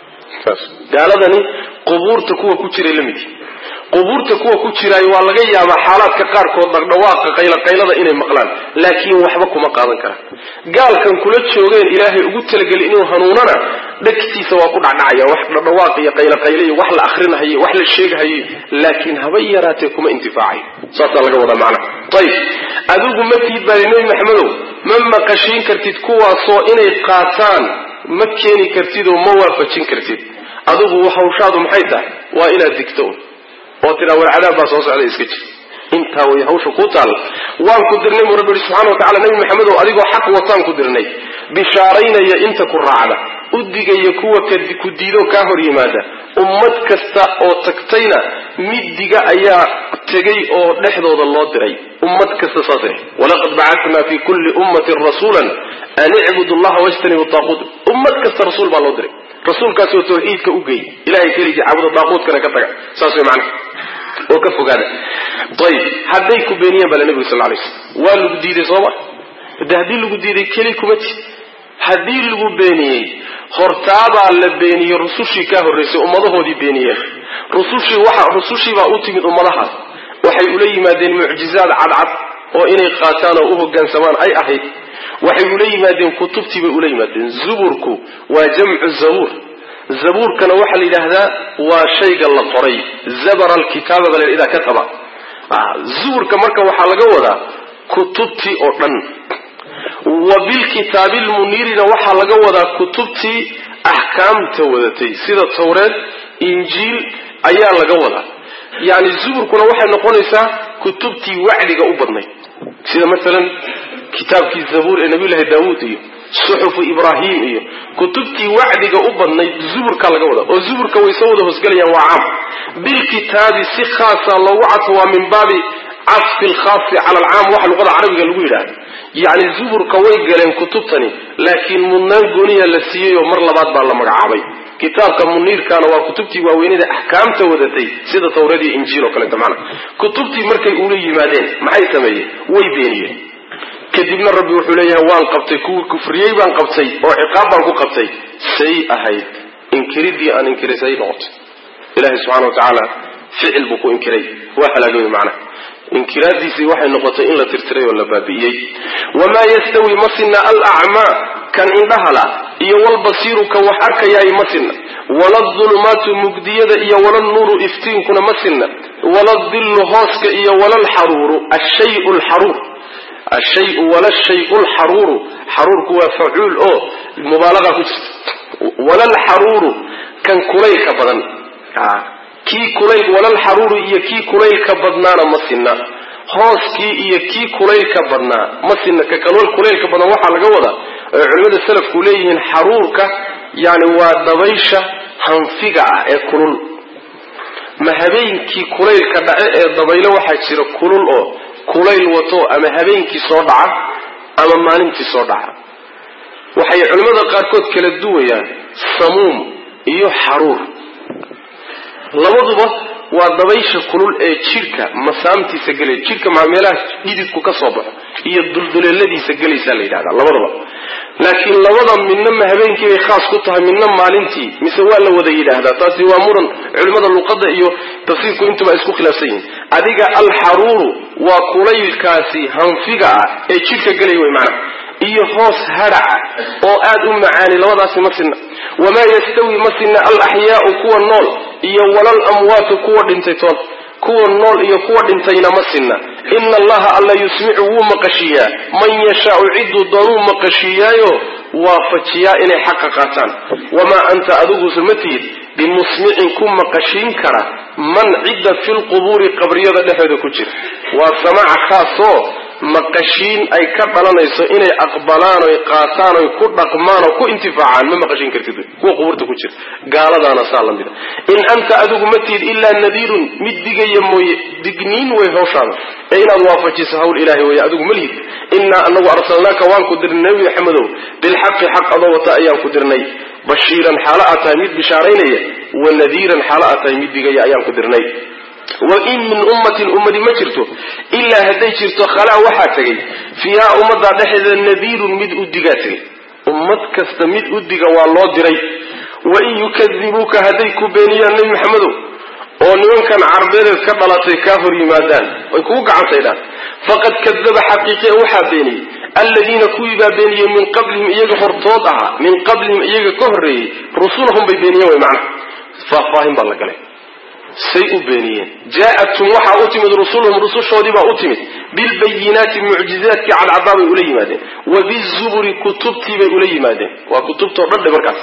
gaaladani qubuurta kuwa ku jiray la midi qubuurta kuwa ku jiraay waa laga yaabaa xaalaadka qaarkood dhaqdhawaaqa qayloqaylada inay maqlaan laakiin waxba kuma qaadan karaan gaalkan kula joogeen ilaahay ugu talageli inuu hanuunana dhegtiisa waa ku dhacdhacaya wax dhaqdhawaaq iyo qayloqaylo iyo wax la akrinahayo wax la sheegahayo laakiin haba yaraatee kuma intifaacayo saasaa laga wadaa macna ayib adigu ma tiid baadi nebi maxamedow ma maqashiin kartid kuwaasoo inay qaataan ma keeni kartid oo ma waafajin kartid adigu hawshaadu maxay tahay waa inaad digto un oo tidhaa war cadaab baa soo socda iska jir intaa way hawsha kuu taalla waan ku dirnay buu rabbi yihi subxana wa tacala nebi maxamedow adigoo xaq wataan ku dirnay bishaaraynaya inta ku raacda u digaya kuwa ku diidoo kaa hor yimaada ummad kasta oo tagtayna mid diga ayaa tegay oo dhexdooda loo diray ummad kasta saasay walaqad bacatnaa fi kulli ummatin rasuulan an icbudu allaha wajtanibu taaquut ummad kasta rasuul baa loo diray rasuulkaasoo tawxiidka u geey ilahay keligii caabuda daaquudkana ka taga saas way macana oo ka fogaada ayib hadday ku beeniyeen baa la nebigu sal lay slam waa lagu diiday sooma de haddii lagu diiday keli kuma ti haddii lagu beeniyey hortaabaa la beeniyey rusushii kaa horraysay ummadahoodii beeniyeen rusushii waxa rusushii baa u timid ummadahaas waxay ula yimaadeen mucjizaad cadcad oo inay qaataan oo u hoggaansamaan ay ahayd waxay ula yimaadeen kutubtii bay ula yimaadeen zuburku waa jamcu zabuur zabuurkana waxaa la yidhaahdaa waa shayga la qoray zabara alkitaaba baa la idaa ka qaba zuburka marka waxaa laga wadaa kutubtii oo dhan wa bilkitaabi lmuniirina waxaa laga wadaa kutubtii axkaamta wadatay sida tawreed injiil ayaa laga wadaa yani zuburkuna waxay noqonaysaa kutubtii wacdiga u badnayd sida masalan kitaabkii zabuur ee nabiyullaahi daawuud iyo suxufu ibraahim iyo kutubtii wacdiga u badnayd zuburka laga wada oo zuburka way soo wada hoosgelayaan waa caam bilkitaabi si khaasa loogu cadfo waa min baabi cadfi lkhaasi cala alcaam waxa luqada carabiga lagu yidhaahda yacni zuburka way galeen kutubtani laakiin mudnaan gooniya la siiyey oo mar labaad baa la magacaabay kitaabka muniirkana waa kutubtii waaweynada axkaamta wadatay sida tawreed iyo injiil oo kaleeto macana kutubtii markay ula yimaadeen maxay sameeyeen way beeniyeen kadibna rabbi wuxuu leeyahay waan qabtay kuwii kufriyey baan qabtay oo ciqaab baan ku qabtay say ahayd inkiridii aan inkiray say noqotay ilahay subxana wa tacaala ficil buu ku inkiray waa halaagooy macnaha inkiraadiisii waxay noqotay in la tirtiray oo la baabi'iyey wamaa yastawi ma sinna alacmaa kan indhahala iyo walbasiiru kan wax arkayaay ma sinna waladulumaatu mugdiyada iyo walanuuru iftiinkuna ma sinna waladillu hooska iyo walalxaruuru ashayu lxaruur ashayu walashayu lxaruuru xaruurku waa facuul oo mubaalaqa ku jirta walalxaruuru kan kulaylka badan kii kulayl walalxaruuru iyo kii kulaylka badnaana ma sinna hooskii iyo kii kulaylka badnaa ma sinna ka kalol kulaylka badan waxaa laga wadaa oo culimmada salafku leeyihiin xaruurka yani waa dabaysha hanfiga ah ee kulul ma habeenkii kulaylka dhace ee dabaylo waxaa jira kulul oo kulayl wato ama habeenkii soo dhaca ama maalintii soo dhaca waxay culimmada qaarkood kala duwayaan samuum iyo xaruur labaduba waa dabaysha kulul ee jidhka masaamtiisa gelay jidhka maa meelaha dhididku ka soo baxo iyo dulduleeladiisa gelaysaa la yidhahdaa labadaba laakiin labada midna ma habeenkii bay khaas ku tahay midna maalintii mise waa la wada yidhaahdaa taasi waa muran culimmada luqadda iyo tafsiirku intuba isku khilaafsan yihin adiga alxaruuru waa kulaylkaasi hanfiga ah ee jidhka gelay wey macana iyo hoos hadhaca oo aad u macaani labadaasi ma sinna wamaa yastawi ma sinna alaxyaau kuwa nool iyo walal amwaatu kuwa dhintay toon kuwa nool iyo kuwa dhintayna ma sinna ina allaha alla yusmicu wuu maqashiiyaa man yashaau cidduu doonuu maqashiiyaayo waafajiyaa inay xaqa qaataan wamaa anta adigusa ma tihid bimusmicin ku maqashiin kara man cidda fi lqubuuri qabriyada dhexooda ku jira waa samaaca khaasoo maqashiin ay ka dhalanayso inay aqbalaan oy qaataan oy ku dhaqmaan oo ku intifaacaan ma maqashiin kartid kuwa qubuurta ku jira gaaladaana saa la mida in anta adigu ma tihid ilaa nadiirun mid digaya mooye digniin way hawshaada ee inaad waafajiso hawl ilaahay wey adigu ma lihid innaa anagu arsalnaaka waan ku dirnay nebi maxamedow bilxaqi xaq adoo wata ayaan ku dirnay bashiiran xaalo aad tahay mid bishaaraynaya wa nadiiran xaalo aad tahay mid digaya ayaan ku dirnay wain min ummatin ummadi ma jirto ilaa hadday jirto khalaa waxaa tegay fiihaa ummaddaa dhexeeda nadiirun mid u digaa tegay ummad kasta mid u diga waa loo diray wain yukadibuuka hadday ku beeniyaan nebi maxamedow oo nimankan carbeedeed ka dhalatay kaa hor yimaadaan ay kugu gacansaydhaan faqad kadaba xaqiiqe waxaa beeniyey alladiina kuwii baa beeniyey min qablihim iyaga hortood ahaa min qablihim iyaga ka horreeyey rusulahum bay beeniyeen way macnaha faahfaahin baa la galay say u beeniyeen jaa-atum waxaa u timid rusuluhum rusushoodii baa u timid bilbayinaati mucjizaadkii cadcadaa bay ula yimaadeen wa bizuburi kutubtii bay ula yimaadeen waa kutubtao dhan dhe markaas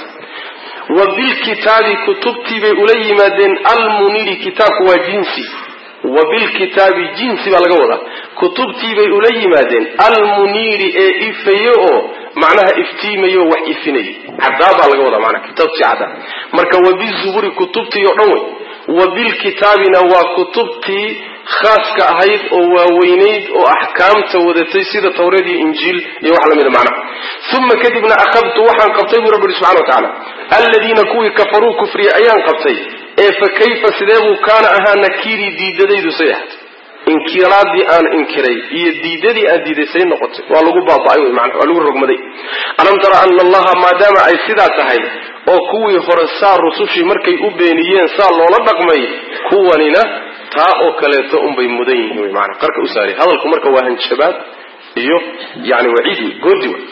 wa bilkitaabi kutubtii bay ula yimaadeen almuniri kitaabku waa jinsi wa bilkitaabi jinsi baa laga wadaa kutubtii bay ula yimaadeen almuniiri ee ifaye oo macnaha iftiimayo wax ifinaya caddaa baa laga wadaa manaa kitaabtii caddaa marka wa bizuburi kutubtii oo dhan wey wa bilkitaabina waa kutubtii khaaska ahayd oo waaweynayd oo axkaamta wadatay sida tawreed iyo injiil iyo wax lamida macnaha uma kadibna akhadtu waxaan qabtay buu rabbi ihi subxana wa tacaala alladiina kuwii kafaruu kufriya ayaan qabtay ee fa kayfa sidee buu kaana ahaa nakiirii diidadaydu say ahaatay inkiraadii aan inkiray iyo diidadii aan diiday say noqotay waa lagu baaba'ay wey manaa waa lagu rogmaday alam tara ana allaha maadaama ay sidaa tahay oo kuwii hore saa rusushii markay u beeniyeen saa loola dhaqmay kuwanina taa oo kaleeto unbay mudan yihiin wy maanaa qarka u saari hadalku marka waa hanjabaad iyo yani waciid wey goodi wey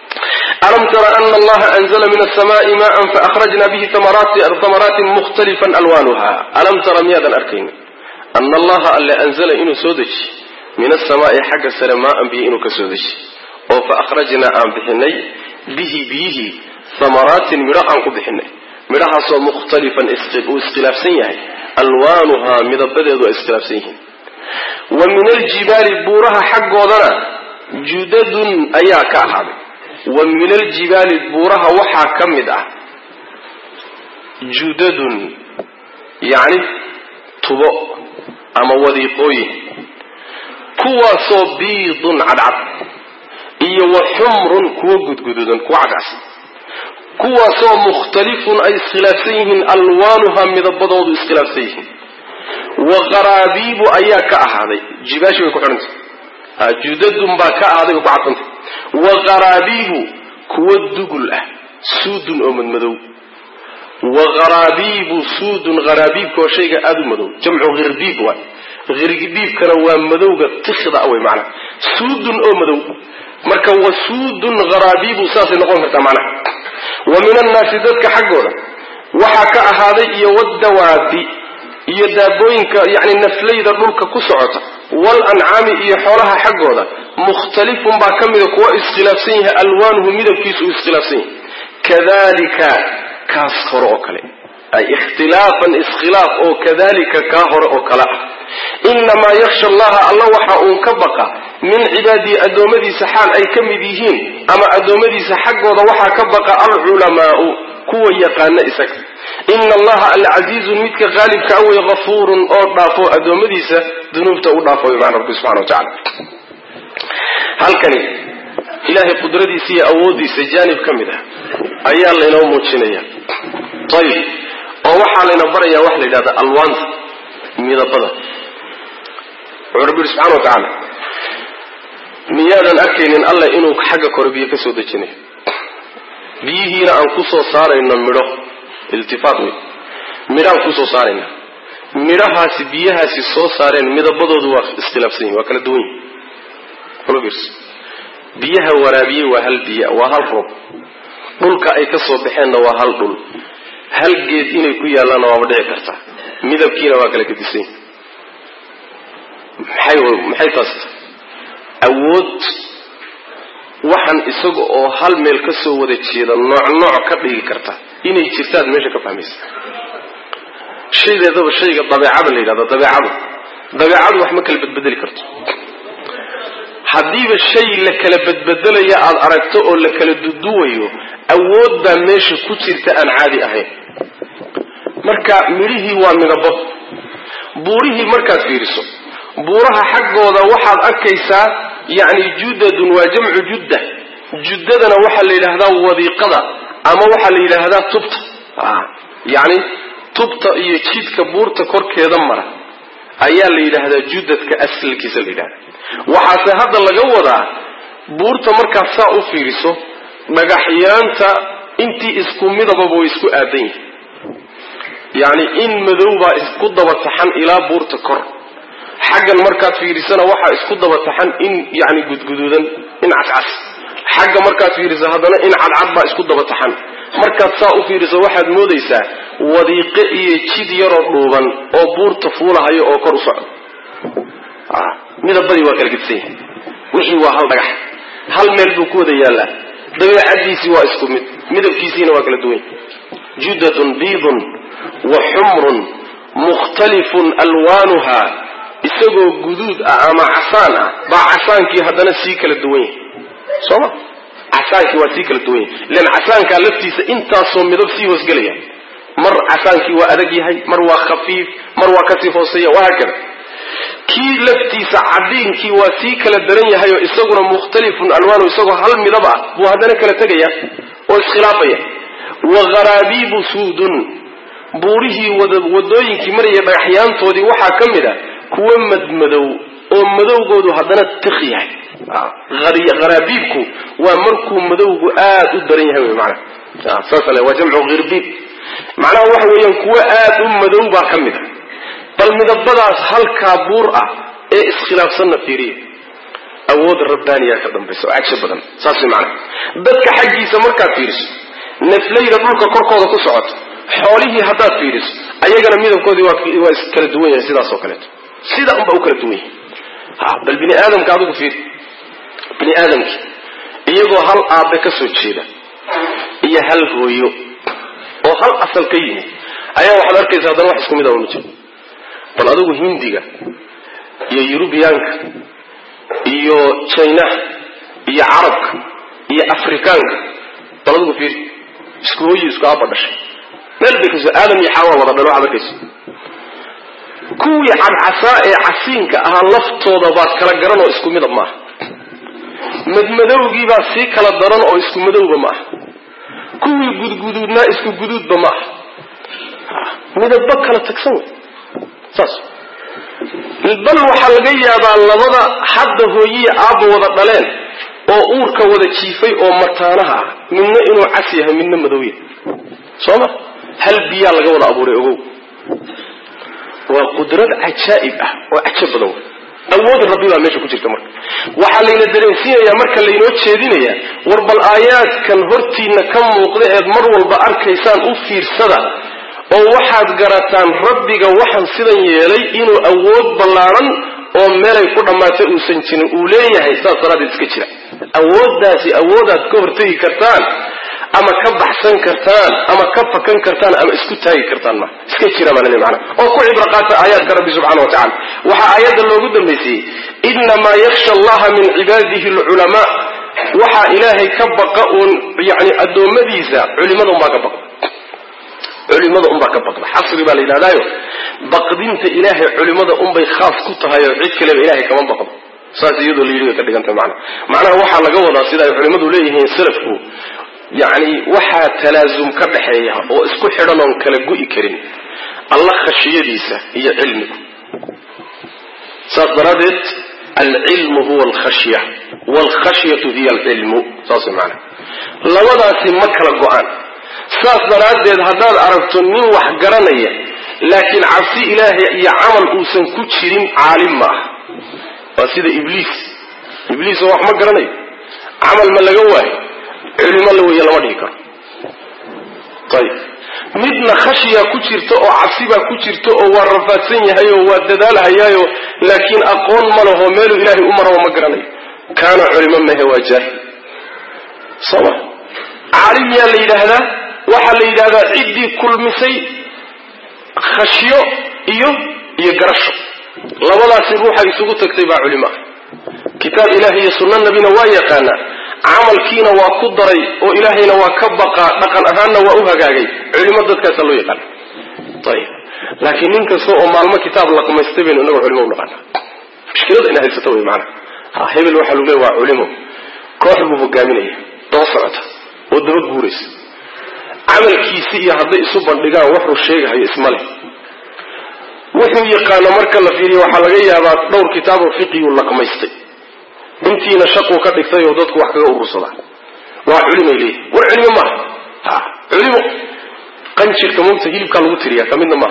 alam tara ana allaha anzla min asamaai maan faakhrajna bihi amaraatin mukhtalifan alwanuha alam tara miyaadan arkayni ana allaha alle anzala inuu soo deji min asamaai xagga sare maaan biyo inuu ka soo deji oo fa akhrajnaa aan bixinay bihi biyihii hamaraatin midho aan ku bixinay midhahaasoo mukhtalifan uu iskhilaafsan yahay alwaanuhaa midabadeedu ay iskhilaafsan yihiin wa min aljibaali buuraha xaggoodana judadun ayaa ka ahaaday wa min aljibaali buuraha waxaa ka mid ah judadun yacni tubo ama wadiiqooyin kuwaasoo biidun cadcad iyo wa xumrun kuwo gudgududan kuwa cadcas kuwaasoo mukhtalifun ay iskhilaafsan yihiin alwaanuha midabadoodu iskhilaafsan yihiin wa qaraabiibu ayaa ka ahaaday jibaashi bay ku xidhantay judadun baa ka ahaaday bay ku cadsantay wa qaraabiibu kuwo dugul ah suudun oo madmadow wa qaraabiibu suudun qaraabiibka oo shayga aada u madow jamcu hirbiib waay hirbiibkana waa madowga tikda wey macnaha suudun oo madow marka wa suudun qaraabiibu saasay noqon kartaa macnaha wa min annaasi dadka xaggooda waxaa ka ahaaday iyo wadawaabi iyo daabooyinka yani naflayda dhulka ku socota wal ancaami iyo xoolaha xaggooda mukhtalifun baa ka mida kuwa iskhilaafsan yahay alwaanuhu midabkiisu uu iskhilaafsan yahay kadalika kaas hore oo kale ay ikhtilaafan iskhilaaf oo kadalika kaa hore oo kale ah inamaa yaksha allaha alla waxa uun ka baqa min cibaadihi addoommadiisa xaal ay ka mid yihiin ama addoommadiisa xaggooda waxaa ka baqa alculamaau kuwa yaqaana isaga ina allaha alcasiizun midka qaalibka a wey hafuurun oo dhaafo addoommadiisa dunuubta u dhaafo imaan rabbi subxana wa tacala halkani ilaahay qudradiisa iyo awooddiisa jaanib ka mid ah ayaa laynoo muujinaya ayib oo waxaa layna barayaa waxa la yidhahda alwaanta midabada wuxuu rabbi yidhi subxana wa tacaala miyaadan arkaynin allah inuu xagga kore biyo ka soo dejinayo biyihiina aan kusoo saarayno midho iltifaat wey midhaan kusoo saarayna midhahaasi biyahaasi soo saareen midabadoodu waa iskhilaafsan yihin waa kala duwan yihin biyaha waraabiyey waa hal biya waa hal roob dhulka ay ka soo baxeenna waa hal dhul hal geed inay ku yaallaanna waaba dhici kartaa midabkiina waa kala gedisan yihin maxay taas awood waxaan isaga oo hal meel ka soo wada jeeda nooc nooc ka dhigi karta inay jirtaad meesha ka fahmaysa shaydeedaba shayga dabeecada la yidhahdo dabeecadu dabeecadu wax ma kala bedbedeli karto haddiiba shay la kala bedbedelaya aada aragto oo la kala duduwayo awood baa meesha ku jirta aan caadi ahayn marka midhihii waa midabo buurihii markaad fiiriso buuraha xaggooda waxaad arkaysaa yacni judadun waa jamcu judda juddadana waxaa la yidhaahdaa wadiiqada ama waxaa la yidhaahdaa tubta yacni tubta iyo jidka buurta korkeeda mara ayaa la yidhaahdaa judadka asalkiisa la yidhahda waxaase hadda laga wadaa buurta markaad saa u fiiriso dhagaxyaanta intii isku midababa way isku aadan yihin yacni in madow baa isku daba taxan ilaa buurta kor xaggan markaad fiirisana waxaa isku daba taxan in yani gudguduudan in cascas xagga markaad fiiriso haddana in cadcad baa isku daba taxan markaad saa u fiiriso waxaad moodaysaa wadiiqe iyo jid yaroo dhuuban oo buurta fuulahayo oo kor u socdo midabadii waa kala gedisan yahay wixii waa hal dhagax hal meel buu ku wada yaallaa dabeecadiisii waa isku mid midabkiisiina waa kala duwan judatun biidun wa xumrun mukhtalifun alwaanuha isagoo guduud ah ama casaan ah baa casaankii haddana sii kala duwan yahay sooma casaankii waa sii kala duwan yahay ilan casaankaa laftiisa intaasoo midab sii hoosgelaya mar casaankii waa adag yahay mar waa khafiif mar waa kasii hooseeya wahaakada kii laftiisa cadiinkii waa sii kala daran yahay oo isaguna mukhtalifun alwaanu isagoo hal midab ah buu haddana kala tegaya oo iskhilaafaya wa gharaabiibu suudun buurihii wadooyinkii maraya dhagaxyaantoodii waxaa ka mid a kuwa madmadow oo madowgoodu haddana tik yahay haraabiibku waa markuu madowgu aad u daran yahay wy mana saasale waa jamcu hirbiib macnaha waxa weeyaan kuwo aad u madow baa ka mid a bal midabadaas halkaa buur ah ee iskhilaafsanna fiiriya awood rabbaaniyaa ka dambaysa oo cagsho badan saas way macnaha dadka xaggiisa markaad fiiriso naflayda dhulka korkooda ku socoto xoolihii haddaad fiiriso ayagana midabkoodii waa iskala duwan yahay sidaas oo kaleeto sida unba u kala duwan yahay ha bal bini aadamka adigu fiir bini aadamki iyagoo hal aabe ka soo jeeda iyo hal hooyo oo hal asal ka yimid ayaa waxaad arkaysa haddana wax isku mid a ma jiro bal adigu hindiga iyo yurubiyaanka iyo jinaha iyo carabka iyo afrikaanka bal adigu fiir isku hooyi isku aaba dhashay meel bay kasoo aadam iyo xaawaa wada dhalo waxaad arkaysa kuwii cadcasaa ee casiinka ahaa laftooda baad kala garan oo isku midab maaha madmadowgiibaa sii kala daran oo isku madowba ma aha kuwii gudguduudnaa isku guduudba ma aha midabba kala tagsan wey saas bal waxaa laga yaabaa labada hadda hooyiya aabba wada dhaleen oo uurka wada jiifay oo mataanaha ah midna inuu cas yahay midna madow yahay soo ma hal biyaa laga wada abuuray ogow waa qudrad cajaa'ib ah oo cajab badan wey awood rabbi baa meesha ku jirta marka waxaa layna dareensiinayaa marka laynoo jeedinayaa war bal aayaadkan hortiina ka muuqda eed mar walba arkaysaan u fiirsada oo waxaad garataan rabbiga waxaan sidan yeelay inuu awood ballaaran oo meelay ku dhammaatay uusan jirin uu leeyahay saas daraaddeed iska jira awooddaasi awoodaad ka hortegi kartaan ama ka baxsan kartaan ama ka fakan kartaan ama isku taagi kartaan ma iska jira baa laleey macana oo ku cibro qaata aayaadka rabbi subxana wa tacala waxaa aayadda loogu dambaysiyey inamaa yakhsha allaha min cibaadihi alculamaa waxaa ilaahay ka baqa uun yani addoommadiisa culimada unbaa ka baqda culimada unbaa ka baqda xasri baa la yidhahdaayo baqdinta ilaahay culimada unbay khaas ku tahay oo cid kaleba ilahay kama baqdo saas iyadoo la yidhi way ka dhigantay macana macnaha waxaa laga wadaa sida ay culimmadu leeyihiin salafku yacni waxaa talaasum ka dhaxeeya oo isku xidhan oon kala gu'i karin alla khashiyadiisa iyo cilmigu saas daraaddeed alcilmu huwa alkhashya waalkhashyatu hiya alcilmu saas maana labadaasi ma kala go-aan saas daraaddeed haddaad aragto nin wax garanaya laakiin cabsi ilaahay iyo camal uusan ku jirin caalim ma ah waa sida ibliis ibliis oo wax ma garanayo camal ma laga waayo culimo la weeye lama dhihi karo ayib midna khashyaa ku jirta oo cabsibaa ku jirta oo waa rafaadsan yahay oo waa dadaalhayaayo laakiin aqoon ma laho meeluu ilaahay u maraba ma garanayo kaana culimo mahe waa jaahil sooma caalim yaa la yidhaahdaa waxaa la yidhahdaa ciddii kulmisay khashyo iyo iyo garasho labadaasi ruuxa isugu tagtay baa culimo ah kitaab ilahi iyo sunna nabina waa yaqaanaa camalkiina waa ku daray oo ilaahayna waa ka baqaa dhaqan ahaanna waa u hagaagay culimo dadkaasa loo yaqaana ayib laakiin nin kasta oo maalmo kitaab laqmaystay baynu inaga culimo u naqaana mushkilada ina haysato wey maana ha hebel waxaa lagu leey waa culimo koox buu hogaaminaya daba socota oo daba guuraysa camalkiisi iyo hadday isu bandhigaan waxuu sheegahayo isma leh wuxuu yaqaano marka la fiiriyo waxaa laga yaabaa dhowr kitaaboo fiqiguu laqmaystay intiina shaquu ka dhigtay oo dadku wax kaga urursadaa waa culimay leeyihi war culimo maaha ha culimo qanjirka moogta hilibkaa lagu tiriyaa ka midna maaha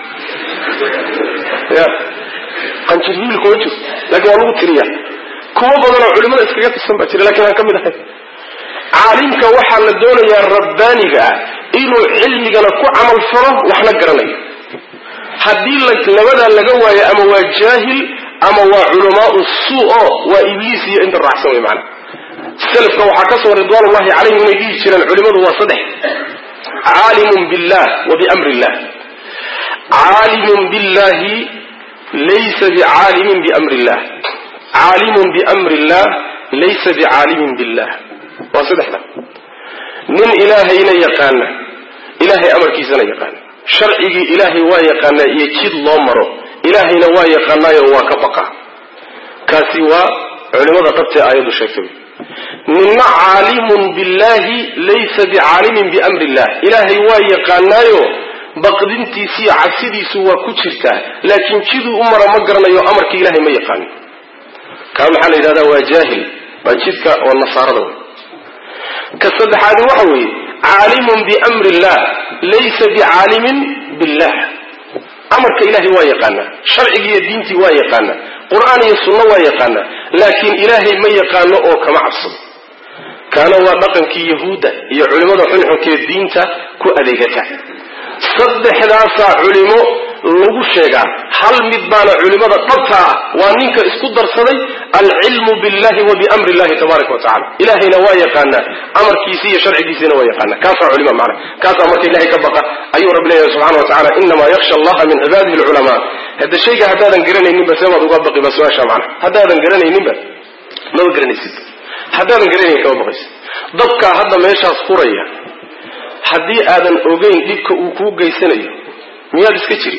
ya qanjir hilibka ma jiro laakiin waa lagu tiriyaa kuwo badanoo culimada iskaga tirsan baa jira lakiin aan ka mid ahay caalimka waxaa la doonayaa rabbaaniga ah inuu cilmigana ku camal falo waxna garanayo haddii labadaa laga waayo ama waa jaahil ama waa culamaau suu o waa ibliis iyo inta raacsan wey maana selafka waxaa ka soo ridwaan ullahi calayhim inay dhihi jireen culimadu waa saddex caalimun billah wa biamri illah caalimun billahi laysa bicaalimin biamri illah caalimun biamri illah laysa bicaalimin billah waa saddexda nin ilaahayna yaqaana ilaahay amarkiisana yaqaana sharcigii ilaahay waa yaqaanaa iyo jid loo maro ilaahayna waa yaqaanaayo waa ka baqa kaasi waa culimada dhabtee aayaddu sheegtay ninna caalimun billahi laysa bicaalimin biamri illah ilaahay waa yaqaanaayo baqdintiisiiyo cabsidiisu waa ku jirtaa laakiin jiduu u mara ma garanayo amarka ilahay ma yaqaano kaa maxaa la yidhahdaa waa jaahil waa jidka oo nasaarada wey ka saddexaadi waxa weeye caalimun biamri illah laysa bicaalimin billah amarka ilahay waa yaqaanaa sharcigi iyo diintii waa yaqaanaa qur-aan iyo sunno waa yaqaanaa laakiin ilaahay ma yaqaano oo kama cabsado kaana waa dhaqankii yahuudda iyo culimmada xunxunkee diinta ku adeegata saddexdaasaa culimo lagu sheegaa hal mid baana culimada dhabta ah waa ninka isku darsaday alcilmu billahi wa biamri illahi tabaaraka wa tacala ilahayna waa yaqaanaa amarkiisi iyo sharcigiisina waa yaqaanaa kaasaa culima macna kaasaa marka ilahay ka baqa ayuu rabbi leeyahay subxana wa tacala inamaa yaksha allaha min cibaadihi alculamaa hadda shayga haddaadan garanayninba seebaad uga baqi ba su-aasha macna haddaadan garanayninba maba garanaysid haddaadan garanayn kama baqaysid dabkaa hadda meeshaas furaya haddii aadan ogeyn dhibka uu kuu geysanayo miyaad iska jiri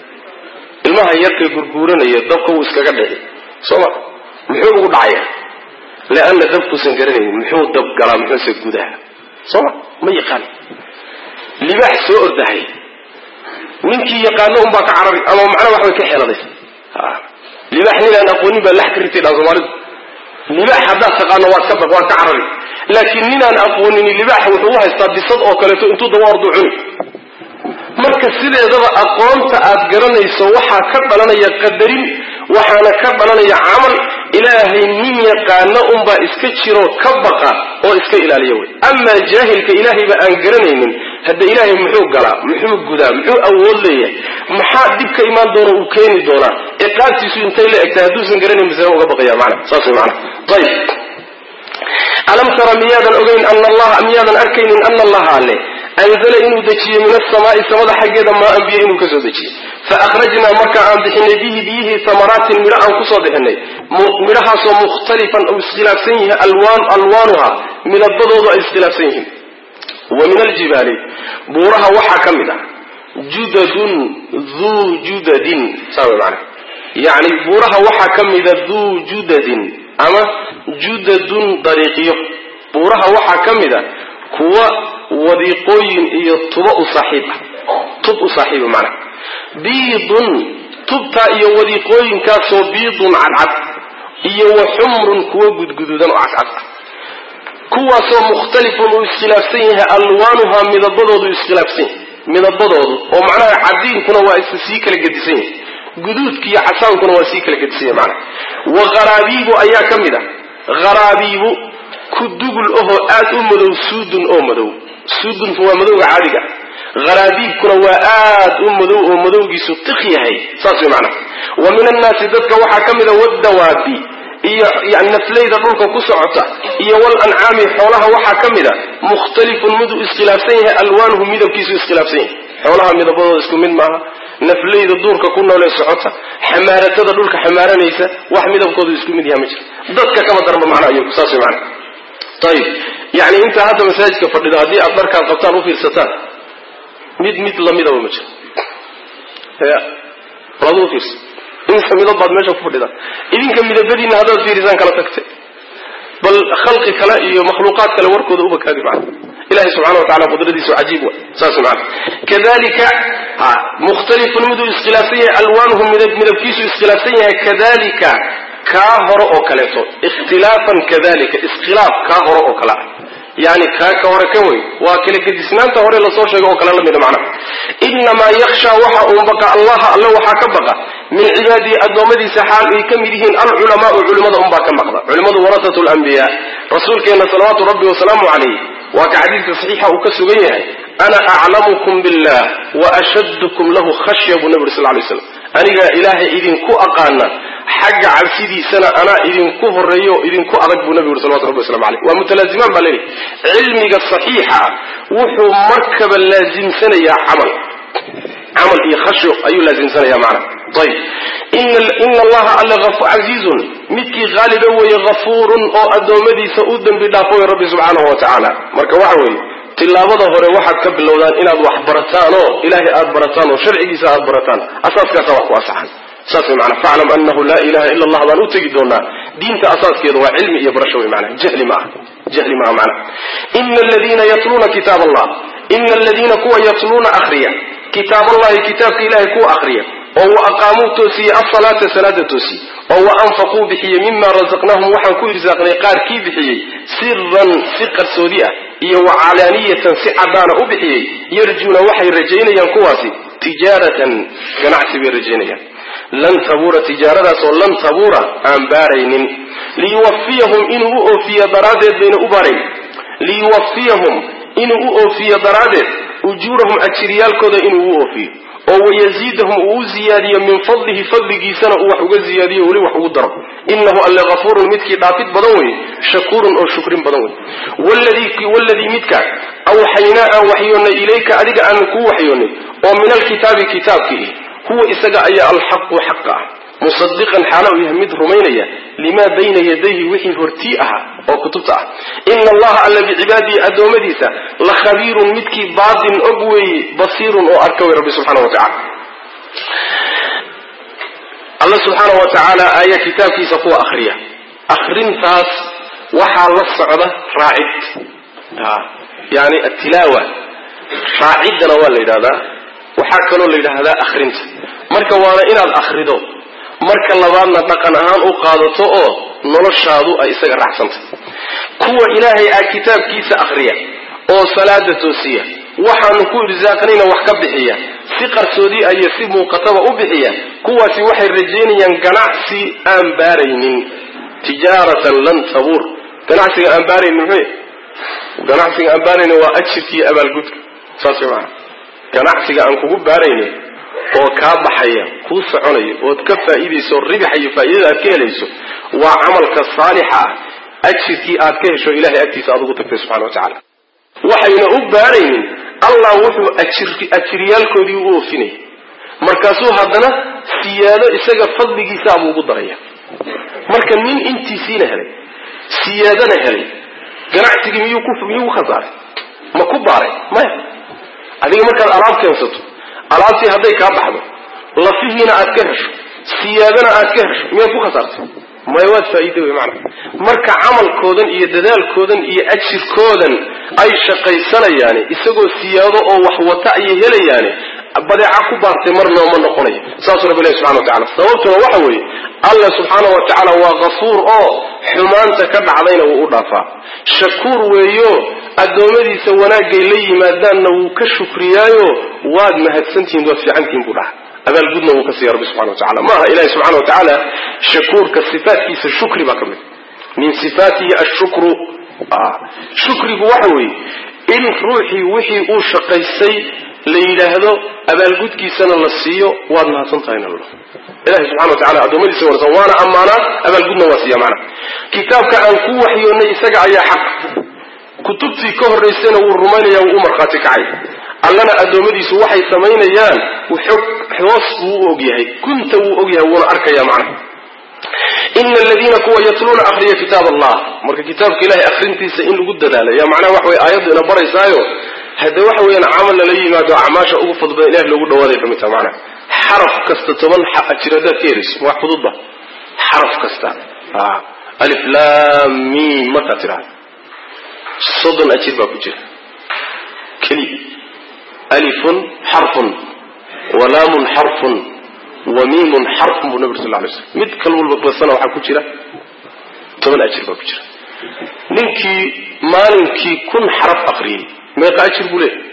ilmaha yarkay gurguuranaya dabka wuu iskaga dhici sooma muxuu ugu dhacaya leanna dabkuusan garanaynin muxuu dab galaa muxuuse gudaha sooma ma yaqaan libaax soo ordahay ninkii yaqaano unbaa ka carari ama macnaa waxbay ka xeeladaysa libaax ninaan aqoonin baa lax ka ritay dhaan soomaalidu libaax haddaad taqaano waad ka baq waad ka carari laakiin ninaan aqoonini libaaxa wuxuu u haystaa bisad oo kaleeto intuu daba ordu cuni marka sideedaba aqoonta aad garanayso waxaa ka dhalanaya qadarin waxaana ka dhalanaya camal ilaahay nin yaqaano unbaa iska jiro ka baqa oo iska ilaaliya wey amaa jaahilka ilaahayba aan garanaynin hadda ilaahay muxuu galaa muxuu gudaa muxuu awood leeyahay maxaa dhib ka imaan doona uu keeni doonaa ciqaabtiisu intay la egtahay hadduusan garanayn masee uga baqaya mana saas way mana ayib alam tara miyaadan ogeyn ana allaha miyaadan arkaynin ana allaha alle anzala inuu dejiyey min asamaai samada xaggeeda maa biyo inuu kasoo dejiyey faakhrajnaa marka aan bixinay bihi biyihii tamaraatin midho aan kusoo bixinay midhahaasoo mukhtalifan uu iskhilaafsan yahay alwaan alwaanuha midabadoodu ay iskhilaafsan yihiin wa min aljibaali buuraha waxaa ka mid ah judadun duu judadin saa way maana yani buuraha waxaa ka mida duu judadin ama judadun dariiqyo buuraha waxaa ka mid a kuwa wadiiqooyin iyo tuba u saaxiib ah tub u saaxiiba macna biidun tubtaa iyo wadiiqooyinkaasoo biidun cadcad iyo wa xumrun kuwa gudguduudan oo cadcad ah kuwaasoo mukhtalifun uu iskhilaafsan yahay alwaanuhaa midabadoodu iskhilaafsan yahay midabadoodu oo macnaha cadiinkuna waa is sii kala gedisan yahay guduudka iyo casaankuna waa sii kala gedisan yahay macnaha wa gharaabiibu ayaa ka mid a gharaabiibu ku dugul ahoo aad u madow suudun oo madow suudunku waa madowga caadiga haraabiibkuna waa aad u madow oo madowgiisu tiq yahay saas way macnaha wa min annaasi dadka waxaa ka mida waddawaabi iyo yani naflayda dhulka ku socota iyo wal ancaami xoolaha waxaa ka mid a mukhtalifun miduu iskhilaafsan yahay alwaanuhu midabkiisu iskhilaafsan yahay xoolaha midabadooda isku mid maaha naflayda duurka ku noolee socota xamaaratada dhulka xamaaranaysa wax midabkoodu isku mid yaha ma jiro dadka kama daranba macnaha iyagu saas way macnaha ayib yani intaa hadda masaajidka fadhido haddii aad dharkaad qabtaan u fiirsataan mid mid lamidaba ma jiro ya walaad u fiirsa insa midab baad meesha ku fadhidaan idinka midabadiina haddaad fiirisaan kala tagtay bal khalqi kale iyo makhluuqaad kale warkooda ubakaadi macna ilahi subxana wa tacala qudradiisu cajiib wa saas macna kadalika mukhtalifun miduu iskhilaafsan yahay alwaanuhu midabkiisu iskhilaafsan yahay kadalika kaa hore oo kaleeto ikhtilaafan kadalika iskhilaaf kaa hore oo kale ah yani kaa ka hore ka wey waa kala gedisnaanta hore lasoo sheegay oo kale la mida macnaha inamaa yaksha waxa uu baqa allaha alle waxaa ka baqa min cibaadihi addoommadiisa xaal ay ka mid yihiin alculamaau culimada unbaa ka maqda culimadu warasatu lambiya rasuulkeena salawaatu rabbi wasalaamu calayh waa ka xadiidka saxiixa uu ka sugan yahay ana aclamukum billah wa ashaddukum lahu khashya buu nabi uri sal lay slam anigaa ilaahay idinku aqaana xagga cabsidiisana anaa idinku horeeyo idinku adag buu nabigu uri salawatu rabbi waslamu aleyh waa mutalaazimaan baa leeyahy cilmiga saxiixa wuxuu markaba laasimsanayaa camal camal iyo khashyo ayuu laasimsanaya macna ayib ina allaha alle casiizun midkii haaliba weeye hafuurun oo addoommadiisa u dembi dhaafo way rabbi subxaanahu wa tacaala marka waxa weeye tilaabada hore waxaad ka bilowdaan inaad wax barataan oo ilaahay aad barataan oo sharcigiisa aad barataan asaaskaasa wax ku asaxan saas way maanaa faclam anahu laa ilaha ila allah baan u tegi doonaa diinta asaaskeeda waa cilmi iyo barasho wey maanaa jahli ma aha jahli maaha macnaha ina aladiina yatluuna kitaab allah ina aladiina kuwa yatluuna akhriya kitaab allahi kitaabka ilahay kuwa akhriya oo wa aqaamuu toosiye asalaata salaada toosiye oo wa anfaquu bixiyey mima razaqnaahum waxaan ku irsaaqnay qaar kii bixiyey siran si qarsoodi ah iyo wa calaaniyatan si caddaana u bixiyey yarjuuna waxay rajaynayaan kuwaasi tijaaratan ganacsi bay rajaynayaan lan tabuura tijaaradaasoo lan tabuura aan baaraynin liyuwafiyahum inuu u oofiyo daraaddeed bayna u baarayn liyuwafiyahum inuu u oofiyo daraaddeed ujuurahum ajiryaalkooda inuu u oofiyo oo wayaziidahum uu u ziyaadiyo min fadlihi fadligiisana uu wax uga ziyaadiyo weli wax ugu daro inahu alle hafuurun midkii dhaafid badan wey shakuurun oo shukrin badan wey waladii midka awxaynaa aan waxyoonnay ilayka adiga aan kuu waxyoonnay oo min alkitaabi kitaabkii huwa isaga ayaa alxaqu xaqa ah musadiqan xaala uu yahay mid rumaynaya limaa bayna yadayhi wixii hortii ahaa oo kutubta ah ina allaha alla bicibaadihi addoommadiisa la khabiirun midkii baatin og weeye basiirun oo arka wey rabbi subxana wa tacala alla subxaana wa tacaala ayaa kitaabkiisa kuwa akhriya akhrintaas waxaa la socda raacid yani atilaawa raaciddana waa la yidhahdaa waxaa kaloo la yidhaahdaa akhrinta marka waana inaad akhrido marka labaadna dhaqan ahaan u qaadato oo noloshaadu ay isaga raacsantay kuwa ilaahay aa kitaabkiisa akhriya oo salaada toosiya waxaanu ku irsaaqnayna wax ka bixiya si qarsoodi iyo si muuqataba u bixiya kuwaasi waxay rajaynayaan ganacsi aan baaraynin tijaaratan lan tabuur ganacsiga aan baaraynin muxuu ganacsiga aan baaraynin waa ajirka iyo abaalgudka saas way maana ganacsiga aan kugu baaraynin oo kaa baxaya kuu soconaya ood ka faa'iidayso ribaxa iyo faa'iidada aad ka helayso waa camalka saalixa ah ajirkii aad ka hesho ilahay agtiisa aad ugu tagtay subxana wa tacala waxayna u baaraynin allah wuxuu ajiryaalkoodii u oofinaya markaasuu haddana siyaado isaga fadligiisaabuu ugu daraya marka nin intiisiina helay siyaadana helay ganacsigii miyuu ku khasaaray ma ku baaray maya adiga markaad alaab keensato alaabtii hadday kaa baxdo lafihiina aad ka hesho siyaadana aad ka hesho miyaad ku khasaartay maya waad faa'iida wey maana marka camalkoodan iyo dadaalkoodan iyo ajirkoodan ay shaqaysanayaani isagoo siyaado oo wax wata ayay helayaani badeeca ku baartay marna ma noqonayo saasuu rabbi ilahi subxana wa tacala sababtuna waxa weeye alla subxaana wa tacaala waa kafuur oo xumaanta ka dhacdayna wuu u dhaafaa shakuur weeyo addoommadiisa wanaagay la yimaadaanna wuu ka shukriyaayo waad mahadsantihiin waad fiicantihiin buu dhaha abaalgudna wuu ka siiya rabbi subxana wa tacala maaha ilahi subxana wa tacaala shakuurka sifaatkiisa shukri baa ka mid min sifaatihi ashukru shukrigu waxa weeye in ruuxii wixii uu shaqaystay la yidhaahdo abaalgudkiisana la siiyo waad mahadsan tahay nalo ilahi subxana wa tacala addoommadiisa wanasan waana ammaanaa abaalgudna waa siiya macna kitaabka aan ku waxyoonnay isaga ayaa xaq kutubtii ka horraysayna wuu rumaynaya wuu u markhaati kacay allana addoommadiisu waxay samaynayaan hoos buu u ogyahay kunta wuu ogyahay wuuna arkaya macna ina aladiina kuwa yatluuna akriya kitaab allah marka kitaabka ilahay akrintiisa in lagu dadaalo yaa macnaha waxa wey aayaddu ina baraysaayo hadde waxa weeyaan camal lala yimaado acmaasha ugu fadl badan ilahi loogu dhawaaday ka mid taha macnaha xaraf kasta toban ajir haddaad ka helayso waa fududba xaraf kasta alif lam mim markaad tidhahdo soddon ajir baa ku jira keliya alifun xarfun walaamun xarfun wa miimun xarfun buu nabig sal ly slm mid kal walba basana waxaa ku jira toban ajir baa ku jira ninkii maalinkii kun xaraf aqriyey meeqa ajir buu leeyahy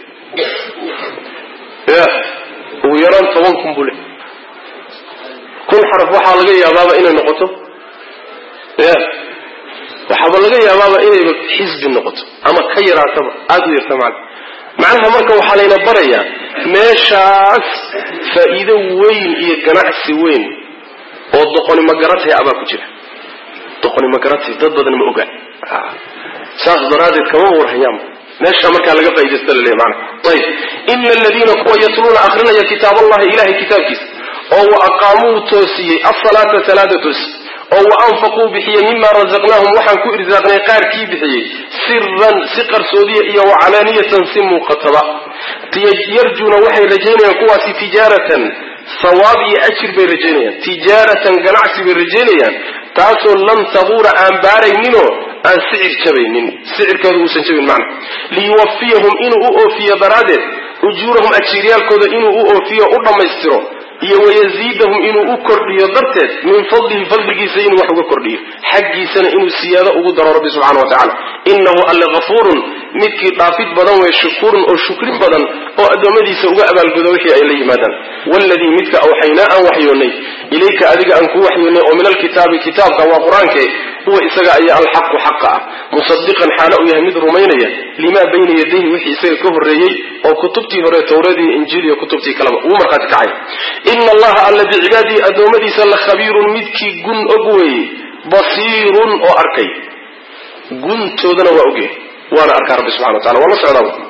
ya ugu yaraan toban kun buu leeyahy kun xaraf waxaa laga yaabaaba inay noqoto ya waxaaba laga yaabaaba inayba xisbi noqoto ama ka yaraataba aada u yarta macna macnaha marka waxaa layna barayaa meeshaas faa'iido weyn iyo ganacsi weyn oo doqoni magaratay abaa ku jira doqoni magaratay dad badan ma oga saas daraaddeed kama warhayaanba meesha markaa laga faa'idaysta laleeya maana ayib ina aladiina kuwa yatluuna akrinaya kitaab allahi ilahay kitaabkiisa oo wa aqaamuu toosiyey asalaata salaada toosi oo wa anfaquu bixiyey mima razaqnaahum waxaan ku irsaaqnay qaarkii bixiyey siran si qarsoodiya iyo wa calaaniyatan si muuqataba yarjuuna waxay rajaynayaan kuwaasi tijaaratan sawaab iyo ajir bay rajaynayaan tijaaratan ganacsi bay rajaynayaan taasoo lam tabuura aan baarayninoo aan sicir jabaynin sicirkeedu uusan jabin macna liyuwafiyahum inuu u oofiyo daraaddeed ujuurahum ajiiryaalkooda inuu u oofiyo u dhammaystiro iyo wayaziidahum inuu u kordhiyo darteed min fadlihi fadligiisa inuu wax uga kordhiyo xaggiisana inuu siyaado ugu daro rabbi subxana wa tacala inahu alle hafuurun midkii dhaafid badan wey shukuurun oo shukrin badan oo addoommadiisa uga abaalgudo wixii ay la yimaadaan waladii midka awxaynaa aan waxyoonnay ilayka adiga aan ku waxyoonay oo min alkitaabi kitaabka waa qur-aanke huwa isaga ayaa alxaqu xaqa ah musadiqan xaalo u yahay mid rumaynaya limaa bayna yadayhi wixii isaga ka horreeyey oo kutubtii hore towradii injiil iyo kutubtii kaleba uu markhaati kacay ina allaha alla bicibaadihi addoommadiisa la khabiirun midkii gun og weeye basiirun oo arkay guntoodana waa ogyahay waana arkaa rabbi subxana wa tacala waa la socdaa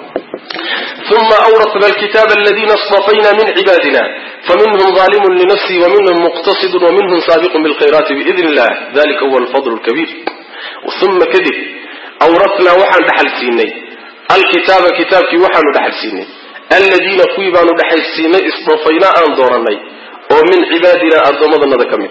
uma awrasna alkitaaba aladina اstafayna min cibaadina faminhum ظalimu linafsihi waminhum muqtasidu waminhum saabiqu bilkhayraati biidn illah dalika huwa alfadl اlkabiir uma kadib awrasnaa waxaan dhaxal siinay alkitaaba kitaabkii waxaanu dhaxal siinay aladiina kuwii baanu dhaxal siinay istafaynaa aan dooranay oo min cibaadina addoommadanada ka mid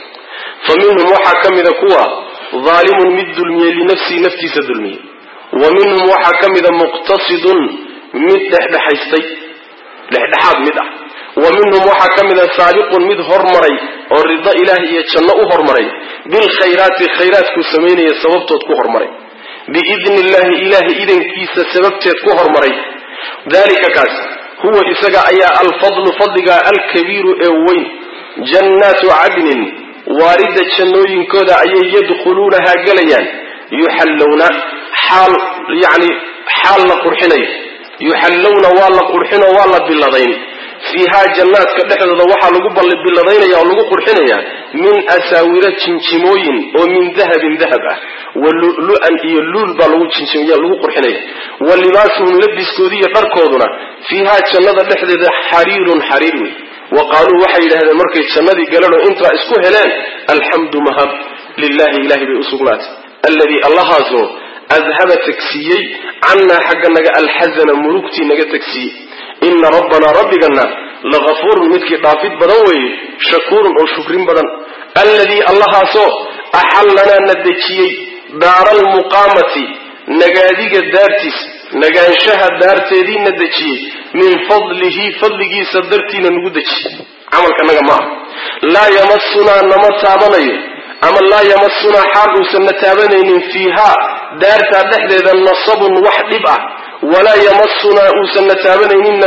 fa minhum waxaa ka mida kuwa daalimun mid dulmiyey linafsihi naftiisa dulmiyey wa minhum waxaa ka mida muqtasidun mid dhexdhexaystay dhexdhexaad mid ah wa minhum waxaa ka mida saabiqun mid hormaray oo rido ilaah iyo janno u hormaray bilkhayraati khayraadkuu samaynaya sababtood ku hormaray biidni illahi ilaahay idankiisa sababteed ku hormaray dalika kaas huwa isaga ayaa alfadlu fadliga alkabiiru ee weyn jannaatu cadnin waarida jannooyinkooda ayay yadkhuluunahaa gelayaan yuxallowna xaal yani xaal la qurxinayo yuxallowna waa la qurxino waa la billadayn fiihaa jannaadka dhexdooda waxaa lagu billadaynaya oo lagu qurxinaya min asaawira jinjimooyin oo min dahabin dahab ah wa lulu-an iyo luul baa lagu jinjimaya lagu qurxinaya wa libaasuhum labiskoodi iyo dharkooduna fiihaa jannada dhexdeeda xariirun xariir wey wa qaaluu waxay yidhahdeen markay jannadii galeen oo intaa isku heleen alxamdu mahad lilahi ilahay bay u sugnaatay alladii allahaasoo adhaba tagsiiyey cannaa xagga naga alxasana murugtii naga tagsiiyey ina rabbanaa rabbigana lagafuurun midkii dhaafid badan weeye shakuurun oo shukrin badan alladii allahaasoo axallanaa na dejiyey daara almuqaamati nagaadiga daartiisa nagaanshaha daarteedii na dejiyey min fadlihi fadligiisa dartiina nagu dejiyey camalkanaga ma aha laa yamasunaa nama taabanayo ama laa yamasunaa xaal uusan na taabanaynin fiihaa daartaa dhexdeeda nasabun wax dhib ah walaa yamasunaa uusan na taabanayninna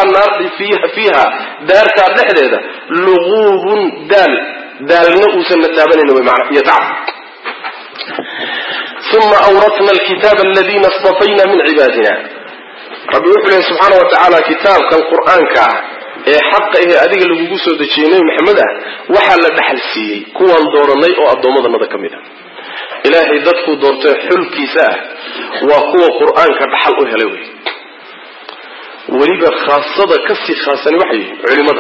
fiiha daartaa dhexdeeda luguubun daal daalna uusan na taabanaynin wy mana iyo tacab uma awratna alkitaaba aladiina istafayna min cibaadina rabbi wuxuu lehy subxaana wa tacaala kitaabkan qur-aanka ah ee xaqa ahee adiga lagugu soo dejiyey nebi maxamed ah waxaa la dhaxal siiyey kuwaan dooranay oo addoommadanada ka mid ah ilaahay dadkuu doortay xulkiisa ah waa kuwa qur-aanka dhaxal u helay wey weliba khaasada kasii khaasani waxay yihin culimada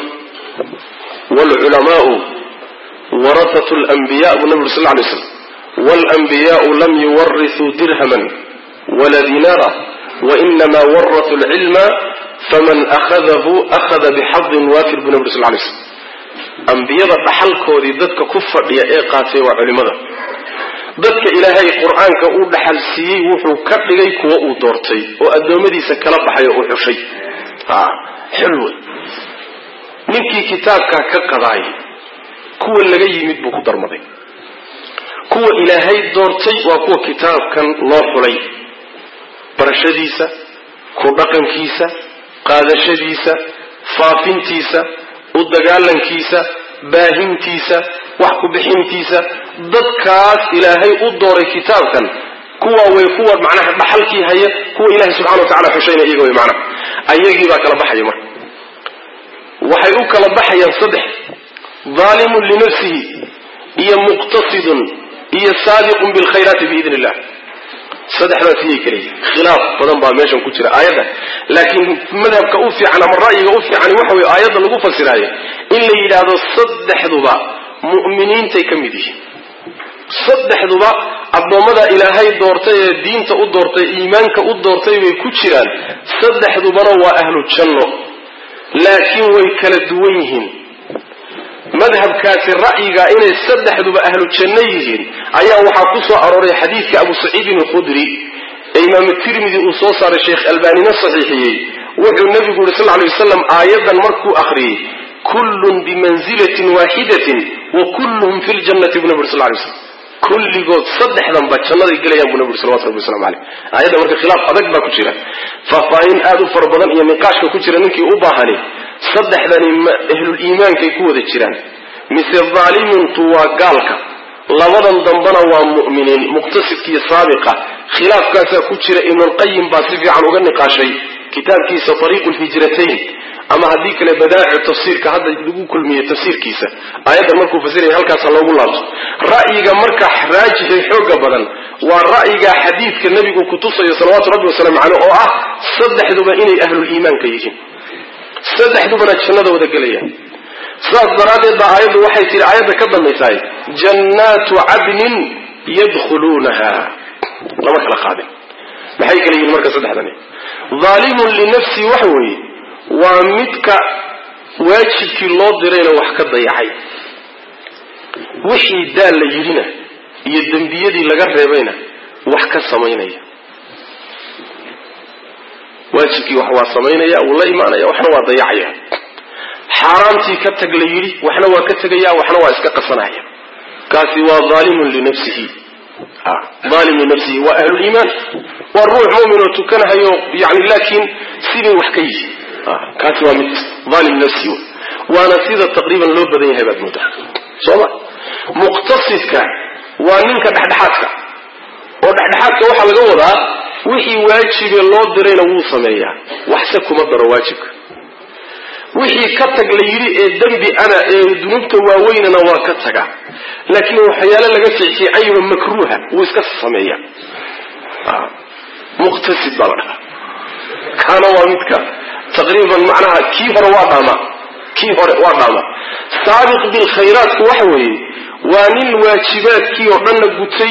waalculamaau warahatu lanbiya buu nabi uri sal lay slam walanbiyaau lam yuwarisuu dirhaman wala dinaara wainama warasuu lcilma faman ahadahu ahada bixadin waafir buu nabi uri sal lay slam ambiyada dhaxalkoodii dadka ku fadhiya ee qaatay waa culimada dadka ilaahay qur-aanka uu dhaxal siiyey wuxuu ka dhigay kuwa uu doortay oo addoommadiisa kala baxay oo u xushay xul wey ninkii kitaabkaa ka qadaay kuwa laga yimid buu ku darmaday kuwa ilaahay doortay waa kuwa kitaabkan loo xulay barashadiisa ku dhaqankiisa qaadashadiisa faafintiisa u dagaalankiisa baahintiisa wax ku bixintiisa dadkaas ilaahay u dooray kitaabkan kuwa way kuwa macnaha dhaxalkii haya kuwa ilahay subxana wa tacala xushayna iyaga way macnaha ayagii baa kala baxaya marka waxay u kala baxayaan saddex daalimun linafsihi iyo muqtasidun iyo saabiqun bilkhayraati biidn illah saddexdaas iyay kala yihin khilaaf badan baa meeshan ku jira aayadda laakiin madhabka u fiican ama ra'yiga u fiican waxa weye aayadda lagu fasiraayo in la yidhaahdo saddexduba mu'miniintay ka mid yihiin saddexduba addoommada ilaahay doortay ee diinta u doortay iimaanka u doortay bay ku jiraan saddexdubana waa ahlu janno laakiin way kala duwan yihiin madhabkaasi ra'yiga inay saddexduba ahlu janno yihiin ayaa waxaa ku soo arooray xadiidka abu saciidin alkhudri ee imaamu tirmidi uu soo saaray sheekh albaanina saxiixiyey wuxuu nebigu yuri sal lay wasalam aayaddan markuu akhriyey kullun bimanzilatin waaxidatin wa kulluhum fi ljannati buu nabi uri sal lay slam kulligood saddexdanba jannaday gelayaan buu nabi uri salawatu rabbi waslamu caleyh aayadda marka khilaaf adag baa ku jira faahfaahin aada u fara badan iyo niqaashka ku jira ninkii u baahani saddexdani ahlul iimaankay ku wada jiraan mise daalimintu waa gaalka labadan dambana waa mu'miniin muqtasidkiiyo saabiqa khilaafkaasaa ku jira ibnulqayim baa si fiican uga niqaashay kitaabkiisa ariiqu lhijratayn ama haddii kale badaa'icu tafsiirka hadda lagu kulmiye tafsiirkiisa aayaddan markuu fasiraya halkaasa loogu laabto ra'yiga marka raajixi xooga badan waa ra'yiga xadiidka nebigu kutusayo salawaatu rabbi wasalaamu caleyh oo ah saddexduba inay ahluliimaanka yihiin saddexdubana jannada wada gelayaan sidaas daraaddeed baa aayaddu waxay tihi aayadda ka dambaysaay jannaatu cadnin yadkhuluunaha lama kala qaadin maxay kala yihiin marka saddexdani daalimun linafsii waxa weeye waa midka waajibkii loo dirayna wax ka dayacay wixii daal la yidhina iyo dembiyadii laga reebayna wax ka samaynaya waajibkii wax waa samaynaya wuu la imaanaya waxna waa dayacaya xaaraamtii ka tag la yidhi waxna waa ka tegaya waxna waa iska qasanaya kaasi waa aalimun linafsihi aalim linafsihi waa ahluliimaan waa ruux mumin oo tukanahayo yani laakiin sibay wax ka yihi kaasi waa mid aalim linafsihi waana sida taqriiban loo badan yahay baad moodaa sooma muqtasidka waa ninka dhexdhexaadka oo dhexdhexaadka waxaa laga wadaa wixii waajibe loo dirayna wuu sameeyaa waxse kuma daro waajibka wixii ka tag la yidhi ee dembi ana ee dunuubta waaweynana waa ka taga laakiin waxyaale laga fiicfiicayo makruuha wuu iska sameeya muqtasid baa la dhahaa kaana waa midka taqriiban macnaha kii hore waa dhaama kii hore waa dhaama saabiq bilkhayraatku waxa weeye waa nin waajibaadkii oo dhanna gutay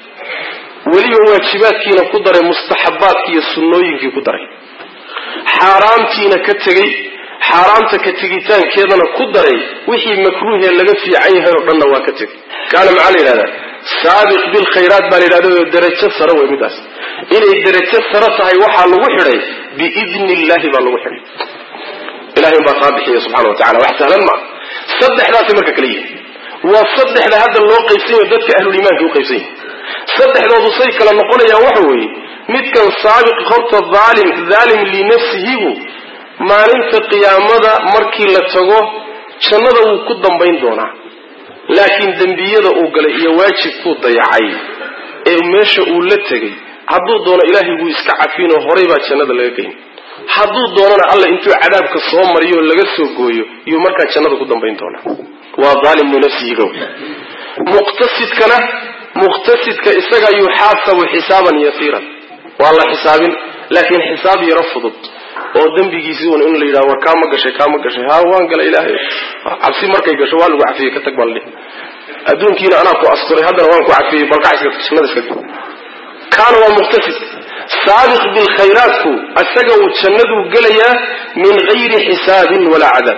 weliba waajibaadkiina ku daray mustaxabaadkii iyo sunnooyinkii ku daray xaaraamtiina ka tegey xaaraamta ka tegitaankeedana ku daray wixii makruuhee laga fiican yahay oo dhanna waa ka tegay kaana maxaa la yidhahdaa saabiq bilkhayraat baa la yidhahda darajo sare wey midaas inay darajo sare tahay waxaa lagu xidhay biidni illahi baa lagu xidhay ilahay baa kaa bixiya subxana wa tacala wax sahlan maa saddexdaasay marka kala yihin waa saddexda hadda loo qaybsan yaho dadka ahluliimaanka u qaybsan yahi saddexdoodu say kala noqonayaan waxa weeye midkan saabiq horta aalim dhaalim linafsihibu maalinta qiyaamada markii la tago jannada wuu ku dambayn doonaa laakiin dembiyada uu galay iyo waajibkuu dayacay ee meesha uu la tegay hadduu doono ilaahay wuu iska cafiinoo horay baa jannada laga geyn hadduu doonana alla intuu cadaabka soo mariyo oo laga soo gooyo iyuu markaa jannada ku dambayn doonaa waa daalimu nafsihiga muqtasidkana muqtasidka isaga yuxaasabu xisaaban yasiiran waa la xisaabin laakiin xisaab yaro fudud oo dembigiisi un in la yidhaha war kaama gashay kaama gashay ha waan gala ilaahay cabsi markay gasho waa lagu cafiyey ka tag baa ladhihi adduunkiina anaa ku asturay haddana waan ku cafiyey balkac iska jannada iska tag kaana waa muqtasid saabiq bilkhayraatku isaga uu jannaduu gelayaa min gayri xisaabin walaa cadaab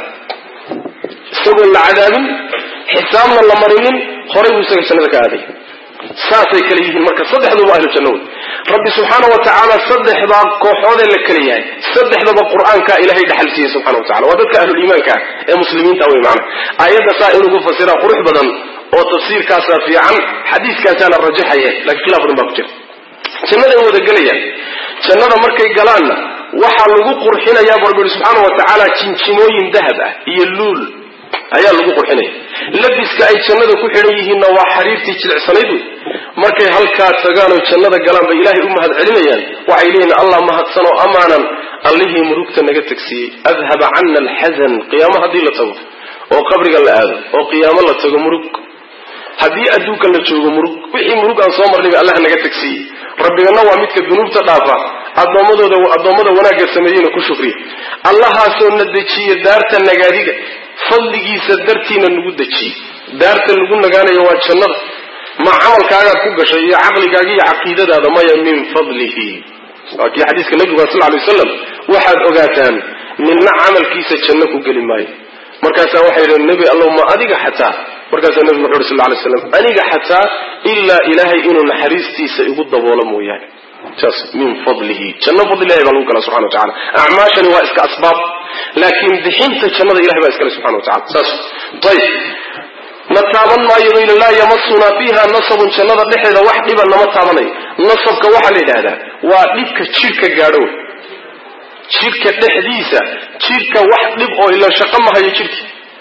isagoon la cadaabin xisaabna la marinin horay buu isaga jannada ka aaday saasay kala yihiin marka saddexduba ahlu janno wey rabbi subxaana wa tacaala saddexdaa kooxoodee la kala yahay saddexdaba qur-aankaa ilahay dhaxal siiyey subxana wa tacala waa dadka ahluliimaanka ah ee muslimiinta wey macana aayadda saa inugu fasiraa qurux badan oo tafsiirkaasaa fiican xadiiskaasaa la rajaxaya laakiin khilaaf badan baa ku jira jannaday wada gelayaan jannada markay galaanna waxaa lagu qurxinayaa bu rabbi yihi subxaana wa tacaala jinjimooyin dahab ah iyo luul ayaa lagu qurxinaya labiska ay jannada ku xidhan yihiinna waa xariirtii jilicsanayd wey markay halkaa tagaan oo jannada galaan bay ilaahay u mahad celinayaan waxay leeyihin allah mahadsan oo amaanan allihii murugta naga tagsiiyey adhaba cana alxasan qiyaamo haddii la tago oo qabriga la aado oo qiyaamo la tago murug haddii adduunka la joogo murug wixii murug aan soo marnayba allah naga tagsiiyey rabbigana waa midka dunuubta dhaafa addoommadooda addoommada wanaagga sameeyeyna ku shukriya allahaasoo na dejiya daarta nagaadiga fadligiisa dartiina nagu dejiyey daarta lagu nagaanayo waa jannada ma camalkaagaad ku gashay iyo caqligaaga iyo caqiidadaada maya min fadlihi waa kii xadiiska nabiga sal lay waslam waxaad ogaataan ninna camalkiisa janno ku geli maayo markaasaa waxay yidhi nebi allow ma adiga xataa markaasaa nebigu wuxu uhi sal lay slam aniga xataa ilaa ilaahay inuu naxariistiisa igu daboolo mooyaane saas min fadlihi janno fadlilahi baa lagu gala subxana wa tacala acmaashani waa iska asbaab laakiin bixinta jannada ilahay baa iskale subxana wa tacala saas ayb na taaban maayo baynu laa yamasunaa fiiha nasabun jannada dhexeeda wax dhiba nama taabanayo nasabka waxaa la yidhahdaa waa dhibka jidhka gaadho wey jidhka dhexdiisa jidhka wax dhib oo ila shaqo mahayo jidhki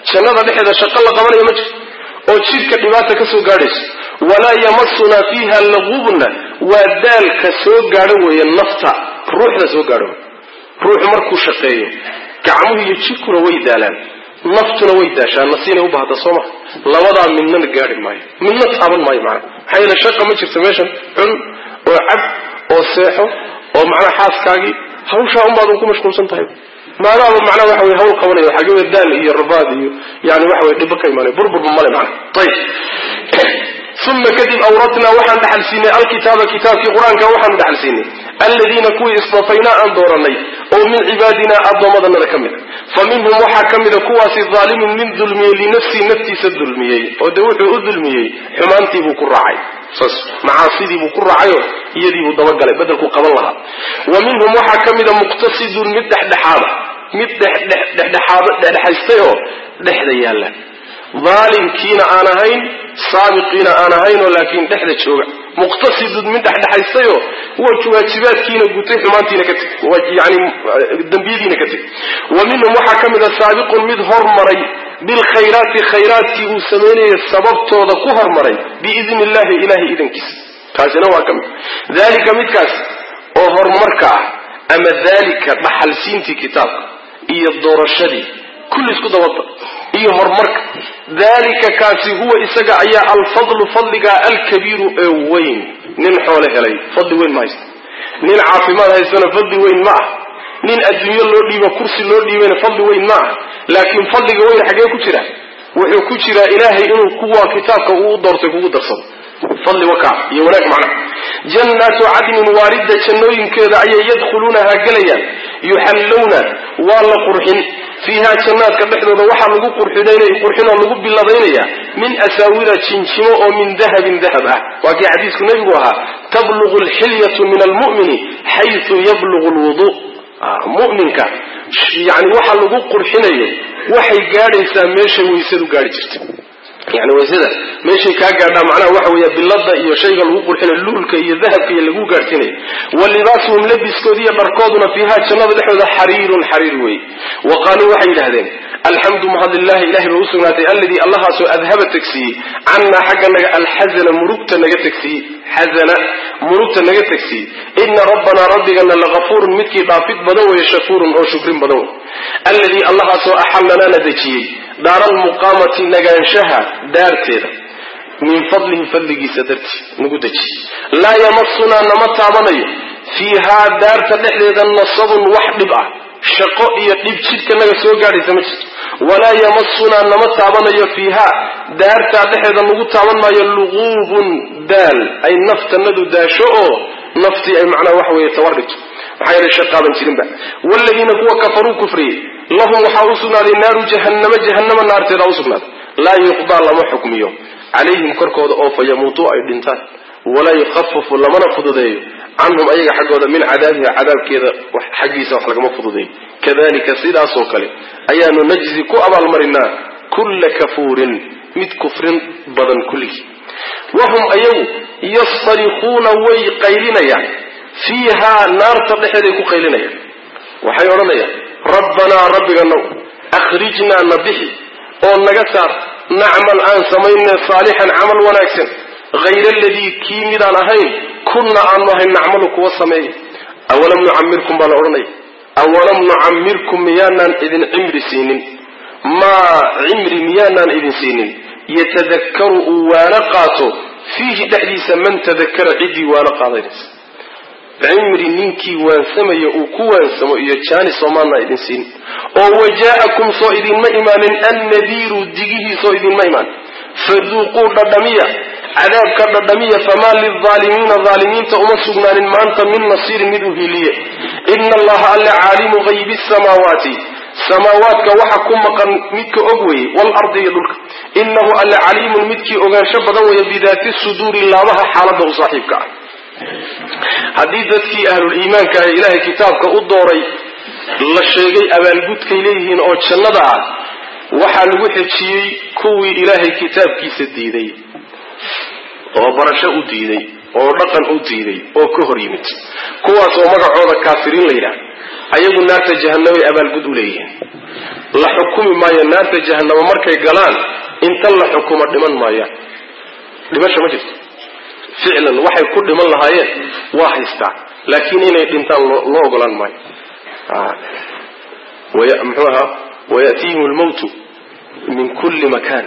jannada dhexeeda shaqo la qabanayo ma jirto oo jidhka dhibaata ka soo gaadhayso walaa yamasunaa fiiha lagubna waa daalka soo gaadho weeye nafta ruuxda soo gaadho ruuxu markuu shaqeeyo gacmuhu iyo jidhkuna way daalaan naftuna way daashaan nasiinay u baahda soo maha labadaa midnana gaadhi maayo midna taaban maayo macana maxaa yeele shaqa ma jirto meeshan cun oo cab oo seexo oo macnaha xaaskaagii hawshaa unbaad ku mashquulsan tahay maadaaba macnaha waxa wey hawl qabanayo xagee daal iyo rabaad iyo yani waxa wey dhibo ka imaanay burburba male macna ayib uma kadib awratnaa waxaan dhaxal siinay alkitaaba kitaabkii qur-aanka waxaanu dhaxal siinay aladiina kuwii istafaynaa aan dooranay oo min cibaadina addoommadanada ka mida fa minhum waxaa ka mida kuwaasi daalimun min dulmiyey linafsii naftiisa dulmiyey oo de wuxuu u dulmiyey xumaantiibuu ku raacay saas macaasidiibuu ku raacayo iyadiibuu dabagalay bedelku qaban lahaa wa minhum waxaa ka mida muqtasidun mid dhexdhexaada mid dhexdhexaad dhexdhexaystay oo dhexda yaalla daalimkiina aan ahayn saabiqiina aan ahaynoo laakiin dhexda jooga muqtasidun mid dhexdhexaystayoo waajibaadkiina gutay xumaantiina ka teg yani dembiyadiina ka teg wa minhum waxaa ka mid a saabiqun mid hormaray bilkhayraati khayraadkii uu samaynayay sababtooda ku hormaray biidni illahi ilahay idankiisa kaasina waa ka mid dalika midkaas oo horumarka ah ama dalika dhaxalsiintii kitaabka iyo doorashadii kulli isku dabada iyo horumarka dalika kaasi huwa isaga ayaa alfadlu fadliga alkabiiru ee weyn nin xoole helay fadli weyn ma haysta nin caafimaad haystana fadli weyn ma ah nin adduunyo loo dhiibo kursi loo dhiibayna fadli weyn ma ah laakiin fadliga weyn xagee ku jira wuxuu ku jiraa ilaahay inuu kuwa kitaabka uu doortay kugu darsado fadli wakaa iyo wanaag macnaha jannaatu cadnin waaridda jannooyinkeeda ayay yadkhuluunaha gelayaan yuxallowna waa la qurxin fiiha jannaadka dhexdooda waxaa lagu qurxinoo lagu biladaynaya min asaawira jinjimo oo min dahabin dahab ah waa kii xadiisku nebigu ahaa tablugu alxilyatu min almu'mini xaysu yablugu lwudu mu'minka yani waxa lagu qurxinayo waxay gaadhaysaa meeshay waysadu gaadhi jirta yani waysada meeshay kaa gaadhaa macnaha waxa weya bilada iyo shayga lagu qurxinayo luulka iyo dahabka iyo lagu gaadhsiinayo wa libaasuhum labiskooda iyo dharkooduna fiiha jannada dhexdooda xariirun xariir wey wa qaaluu waxay yidhahdeen alxamdu mahadlilahi ilahay ba usugnaatay alladii allahaasoo adhaba tegsiiyey cannaa xagga naga alxazana murugta naga tegsiiyey xazana murugta naga tegsiiyey ina rabbanaa rabbigana lagafuurun midkii dhaafid badan weeye shakuurun oo shukrin badan wey alladii allahaasoo axallanana dejiyey daara almuqaamati nagaanshaha daarteeda min fadlihi fadligiisa dartii nagu dejiy laa yamasunaa nama taabanayo fiihaa daarta dhexdeeda nasabun wax dhib ah shaqo iyo dhib jidhka naga soo gaadhaysa ma jirto walaa yamasunaa nama taabanayo fiihaa daartaa dhexeeda nagu taaban maayo luquubun daal ay naftanadu daasho oo naftii ay macnaha waxa weeye tawar dhigto maxaa yeelay shaqaaban jirinba waaladiina kuwa kafaruu kufriyey lahum waxaa u sugnaaday naaru jahannama jahannama naarteeda u sugnaaday laa yuqdaa lama xukmiyo calayhim korkooda oo fa yamuutuu ay dhintaan walaa yukhafafu lamana fududeeyo canhum ayaga xaggooda min cadaabiha cadaabkeeda xaggiisa wax lagama fududeeyo kadalika sidaasoo kale ayaanu najzi ku abaalmarinaa kulla kafuurin mid kufrin badan kulligii wahum ayagu yastarikuuna way qaylinayaan fiihaa naarta dhexeeday ku qaylinayaan waxay odhanayaan rabbanaa rabbiganow akhrijnaa na bixi oo naga saar nacmal aan samayne saalixan camal wanaagsan hayra aladii kii midaan ahayn kunna aanu ahayn nacmalu kuwa sameeya awalam nucamirkum baa la odhanaya awalam nucamirkum miyaanaan idin cimri siinin maa cimri miyaanaan idin siinin yatadakkaru uu waana qaato fiihi dhexdiisa man tadakara ciddii waana qaadanaysa cimri ninkii waansamaya uu ku waansamo iyo jaani soomaanaa idin siin oo wajaa'akum soo idinma imaanin annadiiru digihii soo idinma imaanin faduuquu dhadhamiya cadaabka dhadhamiya famaa lilaalimiina aalimiinta uma sugnaanin maanta min nasiirin mid u hiliye ina allaha alle caalimu haybi samaawaati samaawaadka waxa ku maqan midka og weye waalardi iyo dhulka inahu alle caliimun midkii ogaansho badan weeye bidaati suduuri laabaha xaalada u saaxiibka ah haddii dadkii ahlul iimaanka ee ilaahay kitaabka u dooray la sheegay abaalgudkay leeyihiin oo jannada ah waxaa lagu xejiyey kuwii ilaahay kitaabkiisa diiday oo barasho u diiday oo dhaqan u diiday oo ka hor yimid kuwaas oo magacooda kaafiriin la yidhaah ayagu naarta jahanamay abaalgud u leeyihiin la xukumi maayo naarta jahanamo markay galaan inta la xukumo dhiman maayaan dhimasha ma jirto ficlan waxay ku dhiman lahaayeen waa haystaa laakiin inay dhintaan loo ogolaan maayo muxuu ahaa wayatihim lmawtu min kulli makan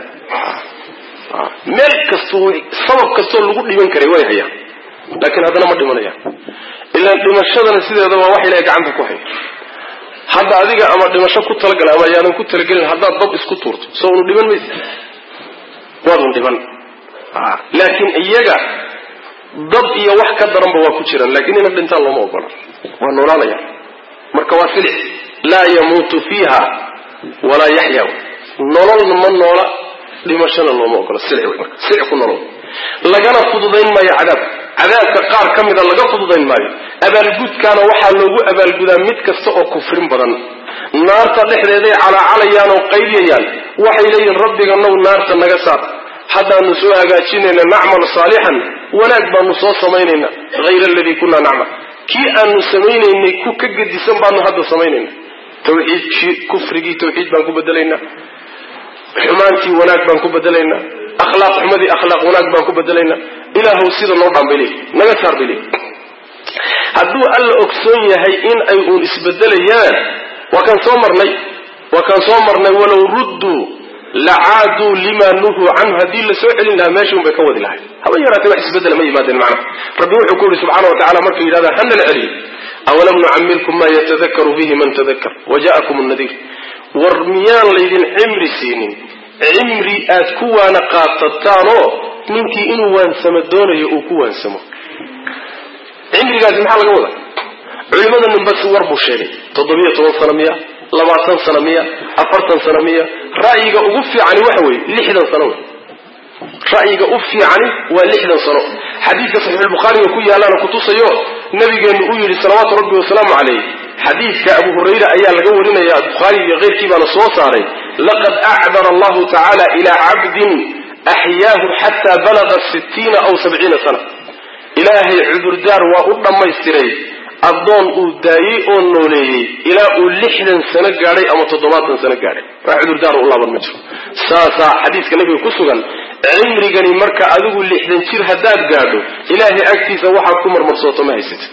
meel kasto sabab kastoo lagu dhiman karay way hayaan laakiin haddana ma dhimanayaan ilaan dhimashadana sideeda waa wax ilahay gacanta ku haya hadda adiga ama dhimasho ku talagala ama ayaadan ku talagelin haddaad dab isku tuurto soo unu dhiman maysa waadun dhiman laakiin iyaga dab iyo wax ka daranba waa ku jiraan laakiin ina dhintaan looma ogola waa noolaanaya marka waa silic laa yamuutu fiiha walaa yaxya nololna ma noola dhimashana looma ogola silic wey marka silic ku nolol lagana fududayn maayo cadaabka cadaabka qaar ka mida laga fududayn maayo abaalgudkaana waxaa loogu abaalgudaa mid kasta oo kufrin badan naarta dhexdeeday calaacalayaan oo qaydiyayaan waxay leeyihin rabbiga now naarta naga saar haddaanu soo hagaajinayna nacmal saalixan wanaag baanu soo samaynayna hayra aladii kunaa nacmal kii aanu samaynaynay ku ka gedisan baanu hadda samaynayna tawxiid kufrigii tawxiid baan ku bedelaynaa xumaantii wanaag baan ku bedelaynaa akhlaaq xumadii akhlaaq wanaag baan ku bedelaynaa ilaahow sida noo dhaan bay leeyihi naga saar bay leeyihi hadduu alla ogsoon yahay in ay uun isbedelayaan waa kaan soo marnay waa kaan soo marnay walow rudduu lacaaduu lima nuhuu canhu haddii la soo celin lahaa meesha un bay ka wadi lahay haba yaraatee wax isbedela ma yimaadeen macna rabbi wuxuu ku yihi subxana wa tacala markay yidhahdaan hana la celiyo awalam nucamirkum ma yatadakaru fihi man tadakar waja'akum nadiir war miyaan laydin cimri siinin cimri aad ku waana qaadataanoo ninkii inuu waansamo doonayo uu ku waansamo cimrigaasi maxaa laga wada culimada ninba si war buu sheegay toddobiyo toban sano miya labaatan sano miya afartan sano miya ra'yiga ugu fiicani waxa weeye lixdan sano wey ra'yiga u fiicani waa lixdan sano xadiidka saxiixulbukhaariga ku yaalaana kutusayo nabigeenu uu yidhi salawaatu rabbi wasalaamu calayh xadiidka abu hurayra ayaa laga warinaya bukhaari iyo keyrkii baana soo saaray laqad acdara allahu tacaala ilaa cabdin axyaahu xataa balaga sittiina aw sabciina sana ilaahay cudurdaar waa u dhammaystiray addoon uu daayey oo nooleeyey ilaa uu lixdan sano gaadhay ama toddobaatan sano gaadhay wax cudurdaar u laaban ma jiro saasaa xadiiska nabiga ku sugan cimrigani marka adigu lixdan jir haddaad gaadho ilaahay agtiisa waxaad ku marmarsooto ma haysatid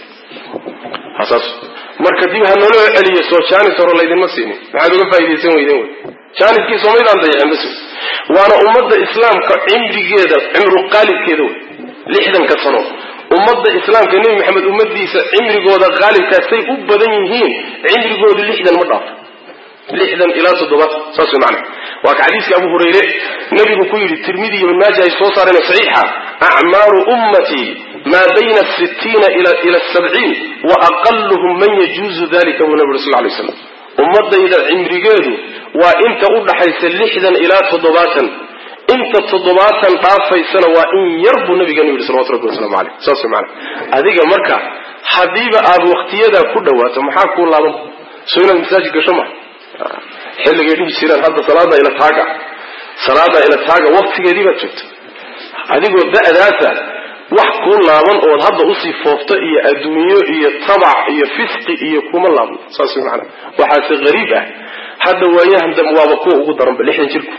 hasaas marka dib ha naloo celiyo soo jaanis hore laydinma siinin maxaad uga faa'idaysan weydeen wey jaaniskii soomaydaan dayacin bas waana ummadda islaamka cimrigeeda cimru qaalibkeeda wey lixdanka sano ummadda islaamka nebi maxamed ummadiisa cimrigooda qaalibkaasay u badan yihiin cimrigoodu lixdan ma dhaafo lixdan ilaa toddobaatan saas way macana waa ka xadiiska abu hurayre nabigu ku yidhi tirmidi iyo ibn maaja ay soo saareen saxiixa acmaaru ummatii maa bayna asittiina ila asabciin wa aqaluhum man yajuuzu dalika buu nabi uri sal lay slam ummadayda cimrigeedu waa inta u dhaxaysa lixdan ilaa toddobaatan inta toddobaatan dhaafaysana waa in yar buu nabigeenu yidhi salawatu rabbi waslamu caleyh saas way macana adiga marka haddiiba aada waktiyadaa ku dhawaato maxaa kuu laaban soo inaad masaajid gasho ma xilligay dhihi jireen hadda salaada ila taaga salaada ila taaga waktigeedii baad joogta adigoo da'daasa wax kuu laaban ood hadda usii foofto iyo adduunyo iyo tabac iyo fisqi iyo kuma laabno saas way macana waxaase hariib ah hadda waayahan dambe waaba kuwa ugu daranba lixdan jirku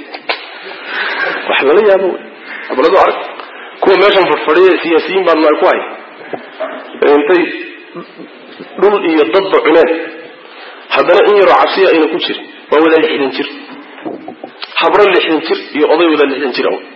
wax lala yaabo wey abladu arag kuwa meeshan fadhfadhiya siyaasiyiin baadna ay ku hay intay dhul iyo dadba cuneen haddana in yaroo cabsiya ayna ku jirin waa wada lixdan jir habro lixdan jir iyo oday wada lixdan jir aw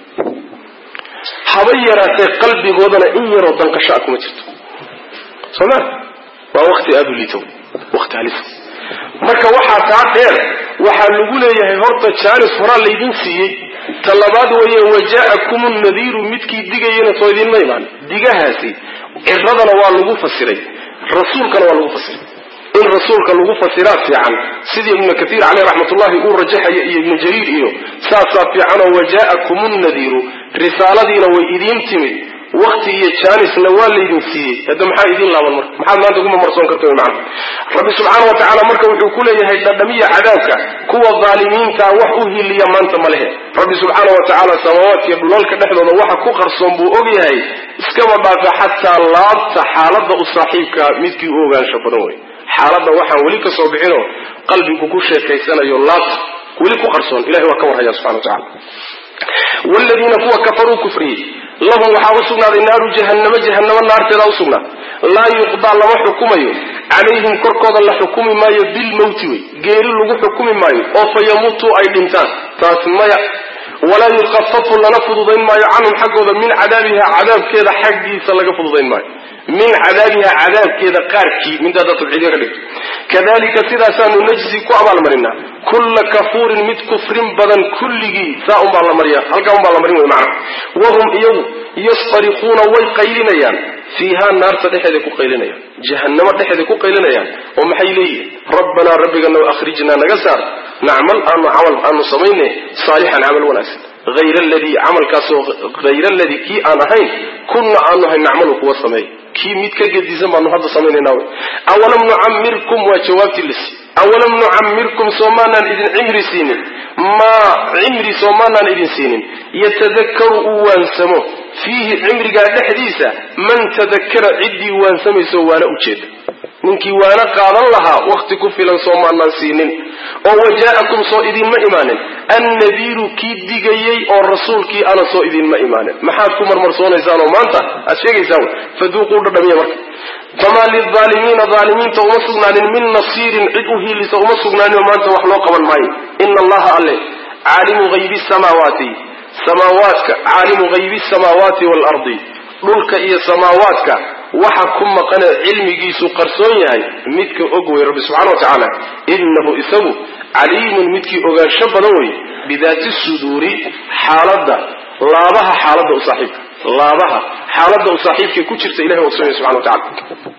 haba yaraatee qalbigoodana in yaroo danqasho a kuma jirto sooma waa wakti aada u liito wakti halisa marka waxaa taa dheer waxaa lagu leeyahay horta jaanis horaa laydin siiyey ta labaad weeye waja'akum nadiiru midkii digayana soo idinma imaan digahaasi ciradana waa lagu fasiray rasuulkana waa lagu fasiray in rasuulka lagu fasiraa fiican sidii ibnu katiir caleyh raxmatullahi uu rajaxaya iyo ibnu jariir iyo saasaa fiicanoo waja'akum nadiiru risaaladiina way idiin timid wakti iyo jaanisna waa laydin siiyey hadda maxaa idiin laaban marka maxaad maanta ugu mamarsoon karta man rabbi subxaana wa tacaala marka wuxuu ku leeyahay dhadhamiya cadaabka kuwa daalimiintaa wax u hiliya maanta ma lehe rabbi subxaana wa tacaala samaawaadkiiyo dhulalka dhexdooda waxa ku qarsoon buu ogyahay iskaba dhaafa xataa laabta xaaladda u saaxiibkaa midkii u ogaansho badan wey xaaladda waxaan weli ka soo bixinoo qalbigu ku sheekaysanayo laabta weli ku qarsoon ilahay waa ka warhaya subxana wa tacala wladiina kuwa kafaruu kufriyey lahum waxaa usugnaaday naaru jahannama jahanamo naarteedaa usugnaad laa yuqdaa lama xukumayo calayhim korkooda la xukumi maayo bilmowti wey geeri lagu xukumi maayo oo fa yamuutuu ay dhintaan taas maya walaa yukafafu lana fududayn maayo canhum xaggooda min cadaabiha cadaabkeeda xaggiisa laga fududayn maayo min cadaabiha cadaabkeeda qaarkii mintaada tabciidya ka dhigto kadalika sidaasaanu najzi ku abaalmarinaa kulla kafuurin mid kufrin badan kulligii saa unbaa la mariya halkaa unbaa la marin wey macna wahum iyagu yastarikuuna way qaylinayaan fiihaa naarta dhexeeday ku qaylinayaan jahannamo dhexeeday ku qaylinayaan oo maxay leeyihin rabbanaa rabbigana akhrijnaa naga saar nacmal aanu camal aanu samayne saalixan camal wanaagsan hayra aladii camalkaasoo hayra aladii kii aan ahayn kunna aanu ahayn nacmalu kuwa sameey kii mid ka gedisan baanu hadda samaynayna wy awalam nucamirkum waa jawaabtii lisi awalam nucamirkum soomaanaan idin cimri siinin maa cimri soomaanaan idin siinin yatadakaru uu waansamo fiihi cimrigaa dhexdiisa man tadakara ciddii waansamayso waana ujeeda ninkii waana qaadan lahaa wakhti ku filan soomaanaan siinin oo wajaa'akum soo idinma imaanin annadiiru kii digayey oo rasuulkii ana soo idinma imaanin maxaad ku marmarsoonaysaan oo maanta aad sheegaysaan faduuquu dhadhamiya marka famaa lilaalimiina aalimiinta uma sugnaanin min nasiirin cid u hiilisa uma sugnaaninoo maanta wax loo qaban maayo ina allaha alle caalimu haybi samaawaati samaawaadka caalimu haybi samaawaati waalardi dhulka iyo samaawaadka waxa ku maqanee cilmigiisu qarsoon yahay midka og wey rabbi subxana wa tacaala innahu isagu caliimun midkii ogaansho badan wey bidaati suduuri xaaladda laabaha xaaladda u saaxiibka laabaha xaaladda u saaxiibkay ku jirta ilahay waa sugaya subxana wa tacala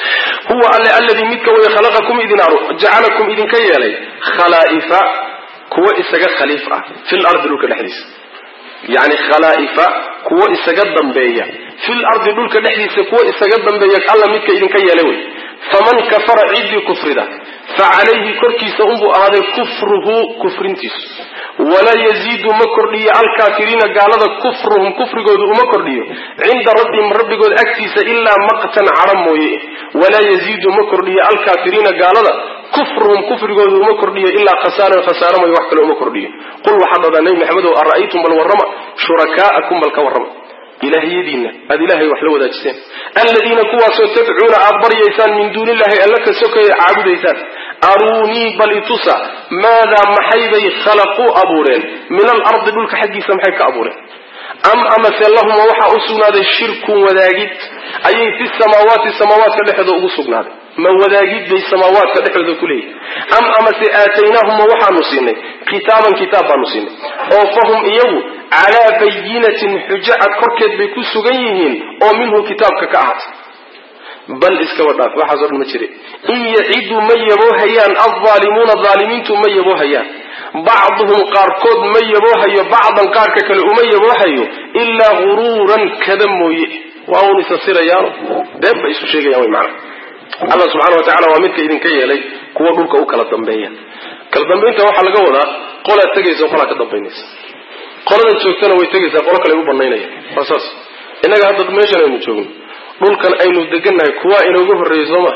huwa alle alladii midka way khalaqakum idin jacalakum idinka yeelay khalaa'ifa kuwa isaga khaliif ah fil ardi dhulka dhexdiisa yacni khalaa'ifa kuwo isaga dambeeya fil ardi dhulka dhexdiisa kuwo isaga dambeeya alla midka idinka yeelay wey faman kafara ciddii kufrida fa calayhi korkiisa unbuu ahaaday kufruhu kufrintiisu walaa yaziidu ma kordhiyo alkaafiriina gaalada kufruhum kufrigoodu uma kordhiyo cinda rabbihim rabbigood agtiisa ilaa maqtan cadha mooye walaa yaziidu ma kordhiyo alkaafiriina gaalada kufruhum kufrigoodu uma kordhiyo ilaa khasaaran khasaara mooye wax kale uma kordhiyo qul waxaad dhahdaa nebi maxamedow ara'aytum bal warrama shurakaa'akum bal ka warrama ilaahyadiinna aada ilaahay wax la wadaajiseen aladiina kuwaasoo tadcuuna aad baryaysaan min duuni illahi alla ka sokaya caabudaysaan aruunii bal itusa maadaa maxay bay khalaquu abuureen min alardi dhulka xaggiisa maxay ka abuureen am amase lahuma waxaa u sugnaaday shirkun wadaagid ayay fi samaawaati samaawaadka dhexdooda ugu sugnaaday ma wadaagid bay samaawaadka dhexdooda ku leeyihin am amase aataynaahuma waxaanu siinay kitaaban kitaab baanu siinay oo fahum iyagu calaa bayinatin xujo cad korkeed bay ku sugan yihiin oo minhu kitaabka ka ahaatay bal iskaba dhaaf waxaaso dhan ma jire in yaciduu ma yaboohayaan aldaalimuuna daalimiintu ma yaboohayaan bacduhum qaarkood ma yaboohayo bacdan qaarka kale uma yaboohayo ilaa guruuran kada mooye waa un isa sirayaano been bay isu sheegayaan wy maana allah subxana wa tacala waa midka idinka yeelay kuwa dhulka u kala dambeeya kala dambaynta waxaa laga wadaa qolaad tegaysa qolaa ka dambaynaysa qolada joogtana way tegaysaa qolo kale u banaynaya waa saas innaga hadda meeshan aynu joogno dhulkan aynu degannahay kuwaa inooga horreeyey soo ma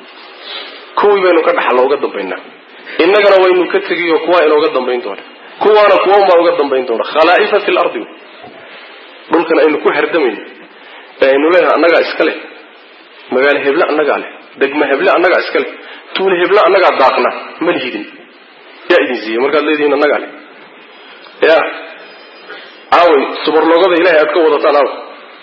kuwii baynu ka dhaxalla uga dambaynaa innagana waynu ka tegiyo kuwaa inooga dambayn doona kuwaana kuwa unbaa uga dambayn doona khalaa'ifa fi lardi dhulkan aynu ku hardamayno ee aynu leenahay annagaa iska leh magaalo heble annagaa leh degma heble annagaa iska leh tuule heble annagaa daaqna ma lihidin yaa idin siiyey markaad leedihiin annagaa leh ya aaway subarlogada ilahay aad ka wadataan aaw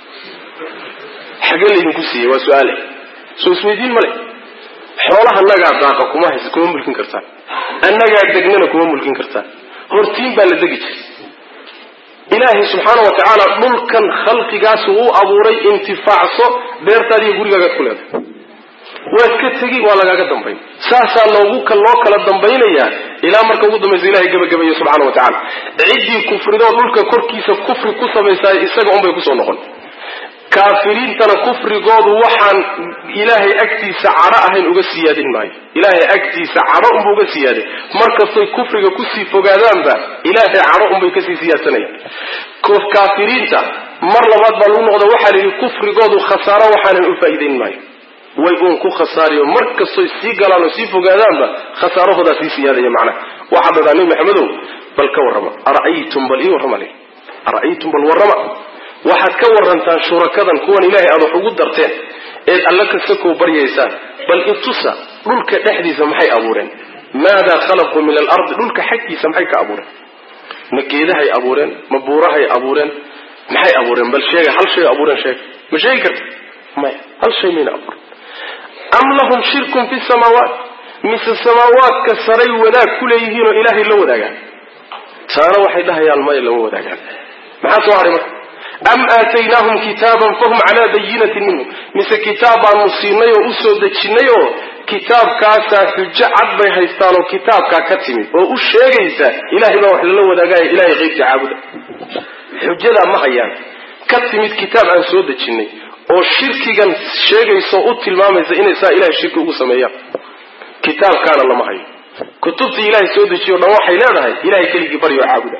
xagee laydinku siiyey waa su-aale soo isweydiin male xoolaha annagaa daaqa kuma hays kuma mulkin kartaan annagaa degnana kuma mulkin kartaan hortiin baa la degi jiray ilaahay subxaana wa tacaala dhulkan khalqigaasu u abuuray intifaacso beertaada iyo gurigaagaad ku leedahay waad ka tegi waa lagaaga dambayn saasaa loogu loo kala dambaynayaa ilaa marka ugu dambaysa ilahay gebagabeeye subxana wa tacala ciddii kufridoo dhulka korkiisa kufri ku samaysaay isaga unbay kusoo noqon kaafiriintana kufrigoodu waxaan ilaahay agtiisa cadho ahayn uga siyaadin maayo ilaahay agtiisa cadho unba uga siyaaday markastay kufriga kusii fogaadaanba ilaahay cadho unbay kasii siyaadsanayaan kaafiriinta mar labaad baa lagu noqda waxaa la yidhi kufrigoodu khasaaro waxaanan u faa'iidayn maayo way uun ku khasaariyo mar kastoy sii galaan oo sii fogaadaanba khasaarahoodaa sii siyaadaya macnaha waxaa dadaa nebi maxamedow bal ka warrama ara'aytum bal ii warrama le ara'aytum bal warrama waxaad ka warantaan shurakadan kuwan ilaahay aad wax ugu darteen eed alla kasakow baryaysaan bal itusa dhulka dhexdiisa maxay abuureen maadaa khalaquu min alardi dhulka xaggiisa maxay ka abuureen ma geedahay abuureen ma buurahay abuureen maxay abuureen bal sheega hal shay abuureen sheega ma sheegi karta maya hal shay mayna abuuren am lahum shirkun fi samaawaat mise samaawaadka saray wadaag ku leeyihiin oo ilaahay la wadaagaan taana waxay dhahayaan maya lama wadaagaan maxaa soo haray marka am aataynaahum kitaaban fahum calaa bayinatin minhu mise kitaab baanu siinay oo usoo dejinnay oo kitaabkaasaa xujo cad bay haystaan oo kitaabkaa ka timid oo u sheegaysa ilahay baa wax lala wadaagaya ilahay qaybta caabuda xujadaa ma hayaan ka timid kitaab aan soo dejinnay oo shirkigan sheegaysa oo u tilmaamaysa inay saa ilahay shirki ugu sameeyaan kitaabkaana lama hayo kutubtii ilaahay soo dejiyo o dhan waxay leedahay ilahay keligii baryo caabuda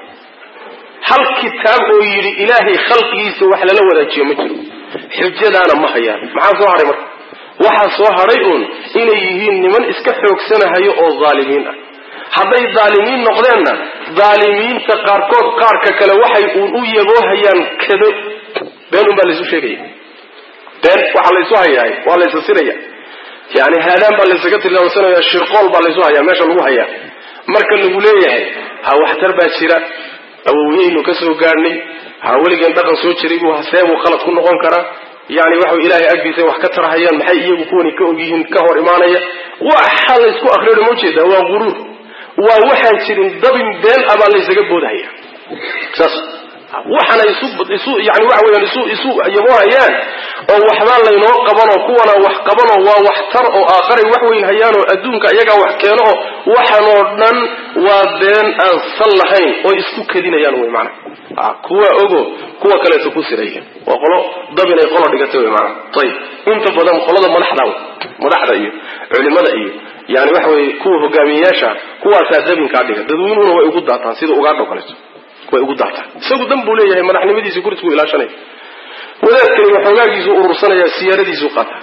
hal kitaab oo yidhi ilaahay khalqigiisa wax lala wadaajiyo ma jiro xujadaana ma hayaan maxaa soo hadhay marka waxaa soo hadhay uun inay yihiin niman iska xoogsanahayo oo dhaalimiin ah hadday dhaalimiin noqdeenna dhaalimiinta qaarkood qaarka kale waxay uun u yaboohayaan kado been un baa laysu sheegaya been waxaa laysu hayaay waa laysa siraya yani haadaan baa laysaga tilmaamsanaya shirqool baa laysu hayaa meesha lagu hayaa marka lagu leeyahay ha waxtar baa jira awowyeynu ka soo gaadhnay ha weligeen dhaqan soo jiray buu seebuu khalad ku noqon karaa yani waxa ilaahay agdiisa wax ka tarahayaan maxay iyagu kuwani ka ogyihiin ka hor imaanaya waxa laysku akriyo ma jeeda waa guruur waa waxaan jirin dabin been ah baa laysaga boodahaya saas waxana isu isu yani waxa weeyaan isu isu yaboohayaan oo waxbaa laynoo qabanoo kuwana wax qabanoo waa wax tar oo aakharay wax weyn hayaanoo adduunka iyagaa wax keeno oo waxanoo dhan waa been aan sal lahayn oo isku kadinayaan wey maanaa kuwa ogo kuwa kaleeto ku siraya waa qolo dabinay qolo dhigatay wey maanaa ayib inta badan qolada madaxda madaxda iyo culimada iyo yani waxa weye kuwa hogaamiyeyaasha kuwaasaa dabinkaa dhiga dadweynuhuna way ugu daataan sida ugaadho kaleeto way ugu daataan isagu dan buu leeyahay madaxnimadiisi kursigu ilaashanaya wadaadkani waxoogaagiisu urursanaya siyaaradiisu qaata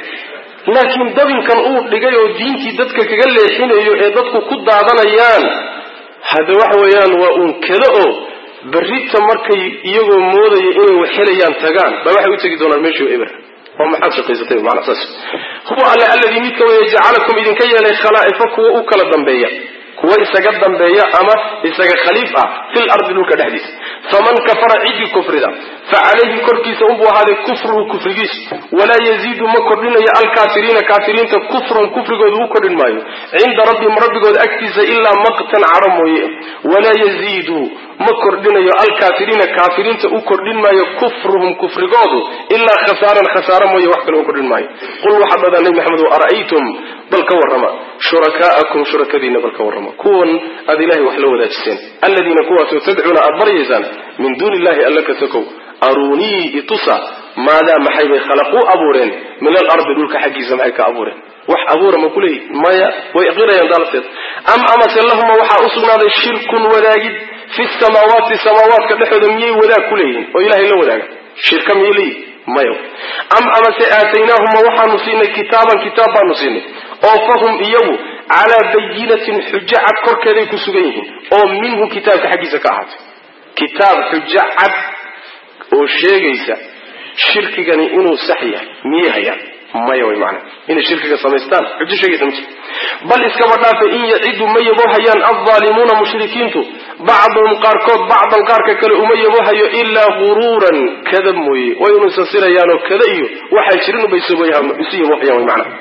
laakiin dabinkan uu dhigay oo diintii dadka kaga leexinayo ee dadku ku daadanayaan hadda waxa weeyaan waa uun kale oo berrita markay iyagoo moodaya inay wax helayaan tagaan baa waxay u tegi doonaan meeshii eber waa maxaad shaqaysatay maanaa saas huwa alle alladii midka weeye jacalakum idinka yeelay khalaa'ifa kuwa u kala dambeeya kuwa isaga dambeeya ama isaga khaliif ah fil ardi dhulka dhexdiisa faman kafara ciddii kufrida fa calayhi korkiisa unbuu ahaaday kufruhu kufrigiisu walaa yaziidu ma kordhinayo alkaafiriina kaafiriinta kufran kufrigooda u kordhin maayo cinda rabbihim rabbigooda agtiisa ilaa maqtan cadho mooye walaa yaziidu ma kordhinayo alkaafiriina kaafiriinta u kordhin maayo kufruhum kufrigoodu ilaa khasaaran khasaaro mooye wax kale u kordhin maayo qul waxaad dhadaa nabi maxamed ara'aytum bal ka warrama shurakaa'akum shurakadiina bal ka warrama kuwan aad ilahay wax la wadaajiseen aladiina kuwaasoo tadcuuna aad baryaysaan min duuni illahi alla ka sokow aruunii itusa maadaa maxay bay khalaquu abuureen min alardi dhulka xaggiisa maxay ka abuureen wax abuura ma kuleeyi maya way qirayaan daalteed am amase lahuma waxaa u sugnaaday shirkun wadaagid fi samaawaati samaawaadka dhexooda miyay wadaag ku leeyihin oo ilahay la wadaaga shirka miyay leeyihin maya am amase aataynaahuma waxaanu siinay kitaaban kitaab baanu siinay oo fahum iyagu calaa bayinatin xujo cad korkeeday ku sugan yihiin oo minhu kitaabka xaggiisa ka ahaatay kitaab xujo cad oo sheegaysa shirkigani inuu sax yahay miyay hayaan maya way macana inay shirkiga samaystaan xujo sheegaysa ma jirto bal iskaba dhaafe in yacidu ma yaboohayaan aldaalimuuna mushrikiintu bacduhum qaarkood bacdan qaarka kale uma yaboohayo ilaa guruuran kada mooye way unusasirayaanoo kada iyo waxaa jirin ubay isu yaboohayaan way macana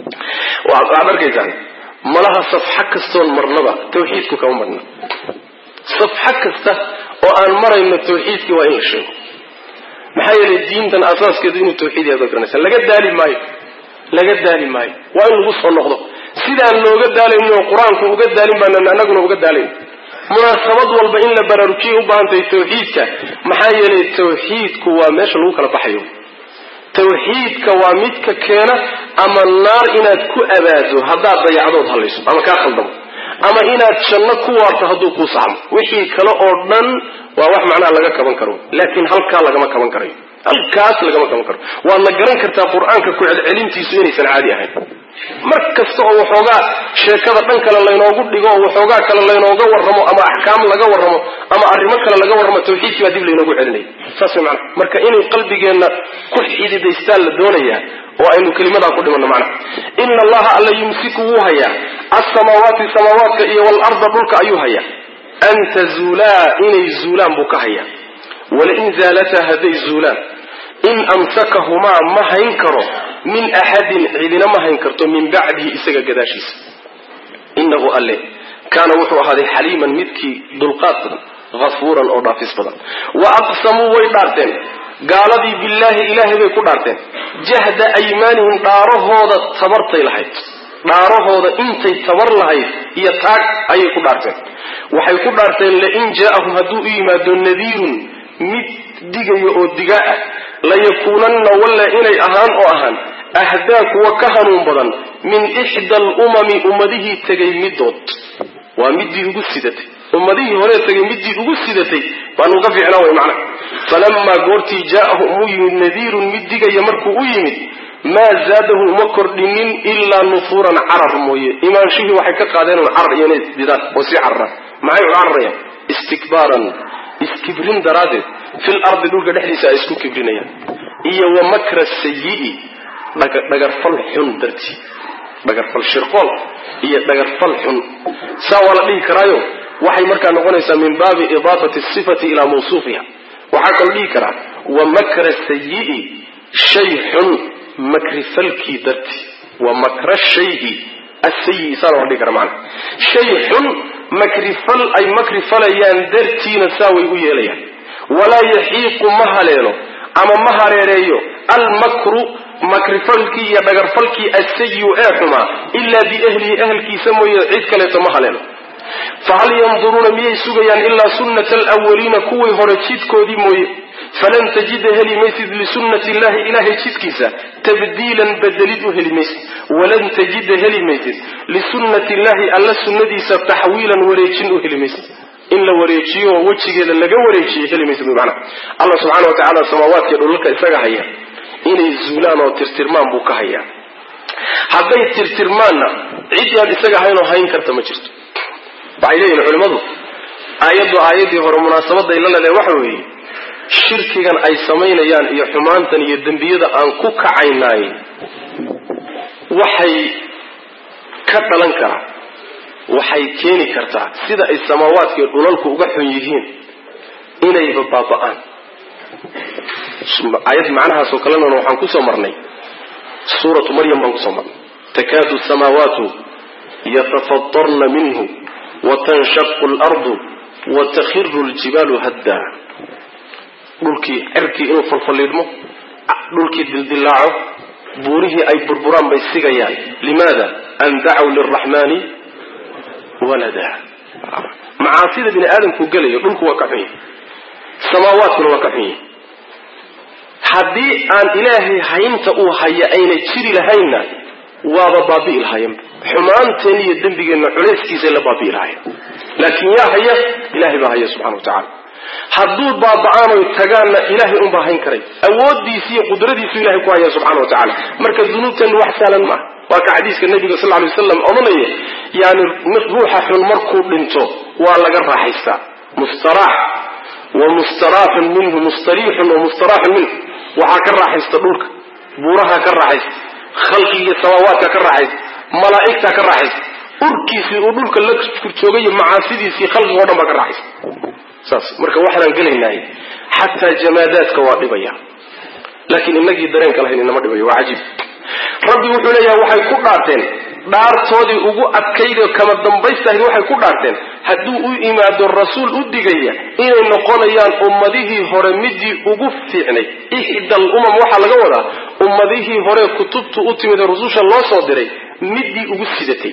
waxaad arkaysaan malaha safxo kastoon marnaba tawxiidku kama marna safxo kasta oo aan marayno tawxiidkii waa in la sheego maxaa yeelay diintan asaaskeedu inuu tawxiid yahay baad garanaysa laga daali maayo laga daali maayo waa in lagu soo noqdo sidaan looga daalayno oo qur-aanku uga daalin baanan annaguna uga daalayn munaasabad walba in la baraarujiyay u baahantahay tawxiidka maxaa yeelay tawxiidku waa meesha lagu kala baxayo tawxiidka waa midka keena ama naar inaad ku abaado haddaad dayacdood hallayso ama kaa khaldamo ama inaad janno ku waarto hadduu kuu saxmo wixii kale oo dhan waa wax macnaha laga kaban karo laakiin halkaa lagama kaban karayo halkaas lagama qaban karo waadna garan kartaa qur-aanka ku celcelintiisu inaysan caadi ahayn mar kasta oo waxoogaa sheekada dhan kale laynoogu dhigo oo waxoogaa kale laynooga warramo ama axkaam laga warramo ama arrimo kale laga warramo tawxiidkii baa dib laynoogu celinaya saas way macana marka inay qalbigeenna ku xididaystaan la doonayaa oo aynu kelimadaa ku dhimanno macnaha ina allaha alla yumsiku wuu hayaa alsamaawaati samaawaadka iyo waalarda dhulka ayuu hayaa an tazuulaa inay zuulaan buu ka hayaa walain zaalataa hadday zuulaan in amsakahumaa ma hayn karo min axadin cidina ma hayn karto min bacdihi isaga gadaashiisa inahu alle kaana wuxuu ahaaday xaliiman midkii dulqaad badan hafuuran oo dhaafis badan wa aqsamuu way dhaarteen gaaladii billaahi ilaahay bay ku dhaarteen jahda aymaanihim dhaarahooda tabartay lahayd dhaarahooda intay tabar lahayd iyo taag ayay ku dhaarteen waxay ku dhaarteen lain jaa'ahum hadduu u yimaado nadiirun mid digaya oo digaa ah layakuunanna walla inay ahaan oo ahaan ahdaa kuwa ka hanuun badan min ixda alumami ummadihii tegay middood waa midii ugu sidatay ummadihii horee tegay midii ugu sidatay baan uga fiicnaa way macna falamaa goortii jaa'ahum uu yimid nadiirun mid digaya markuu u yimid maa zaadahu uma kordhinin ilaa nufuuran carar mooye imaanshihii waxay ka qaadeen un carar iyo inay didaan oo sii cararaan maxay u cararayaan istikbaaran iskibrin daraaddeed fil ardi dhulka dhexdiisa ay isku kibrinayaan iyo wa makra sayi'i dhagarfal xun dartii dhagarfal shirqool iyo dhagarfal xun saa waa la dhihi karaayo waxay markaa noqonaysaa min baabi idaafati sifati ilaa mawsuufiha waxaa kaloo dhihi karaa wa makra sayi'i shay xun makrifalkii dartii wa makra shayi asayi saana waa dhihi kara macana shay xun makrifal ay makrifalayaan dartiina saa way u yeelayaan walaa yaxiiqu ma haleelo ama ma hareereeyo almakru makrifalkii iyo dhagarfalkii asayiu ee xumaa ilaa biahlihi ahalkiisa mooye cid kaleeto ma haleelo fahal yanduruuna miyay sugayaan ilaa sunnata alawaliina kuwii hore jidkoodii mooye falan tajida heli maysid lisunnati illahi ilahay jidkiisa tabdiilan bedelid u heli maysid walan tajida heli maysid lisunnati illahi alla sunnadiisa taxwiilan wareejin u heli maysid in la wareejiyo oo wejigeeda laga wareejiyo heli maysid mana allah subxana wa tacala samaawaadkiyo dhulalka isaga haya inay zuulaan oo tirtirmaan buu ka hayaa hadday tirtirmaanna cid aan isaga ahaynoo hayn karta ma jirto waxay leeyihin culimmadu aayaddu aayaddii hore munaasabaday la leedahay waxa weeye shirkigan ay samaynayaan iyo xumaantan iyo dembiyada aan ku kacaynaay waxay ka dhalan karaa waxay keeni kartaa sida ay samaawaadka iyo dhulalku uga xun yihiin inayba baaba'aan aayad macnahaasoo kalena waxaan kusoo marnay suuratu maryam baan kusoo marnay takaadu samaawaatu yatafatarna minhu watanshaqu lardu watakhiru ljibaalu haddaa dhulkii cerkii inuu falfalliidhmo dhulkii dildilaaco buurihii ay burburaan bay sigayaan limaada an dacaw liraxmaani walada macaasida bini aadamku gelayo dhulku waa ka xun yahy samaawaadkuna waa ka xun yahy haddii aan ilaahay haynta uu haya ayna jiri lahaynna waaba baabi'i lahayenba xumaanteen iyo dembigeenna culayskiisay la baabi'i lahayen laakiin yaa haya ilahay baa haya subxana wa tacala hadduu baaba'aanoy tagaanna ilaahay unbaa hayn karay awooddiisi iyo qudradiisu ilahay ku haya subxana wa tacala marka dunuubteennu wax sahlan maaha waa ka xadiiska nabiga sal ly waslam odhanaya yani ruuxa xun markuu dhinto waa laga raaxaystaa mustaraax wa mustaraaxun minhu mustariixun wa mustaraaxun minhu waxaa ka raaxaysta dhulka buuraha ka raaxaysta khalqigiiyo samaawaadka ka raaxaysta malaa'igta ka raaxaysta urkiisii uu dhulka la joogayo macaasidiisii khalqiga o dhan baa ka raaxaysta saas marka waxaanaan gelaynahay xataa jamaadaadka waa dhibaya laakiin inagii dareenka lahayn inama dhibayo waa cajiib rabbi wuxuu leeyahay waxay ku dhaarteen dhaartoodii ugu adkaydoo kama dambaystahayd waxay ku dhaarteen hadduu u imaado rasuul u digaya inay noqonayaan ummadihii hore midii ugu fiicnay ixda al umam waxaa laga wadaa ummadihii hore kutubtu u timid ee rususha loo soo diray midii ugu sidatay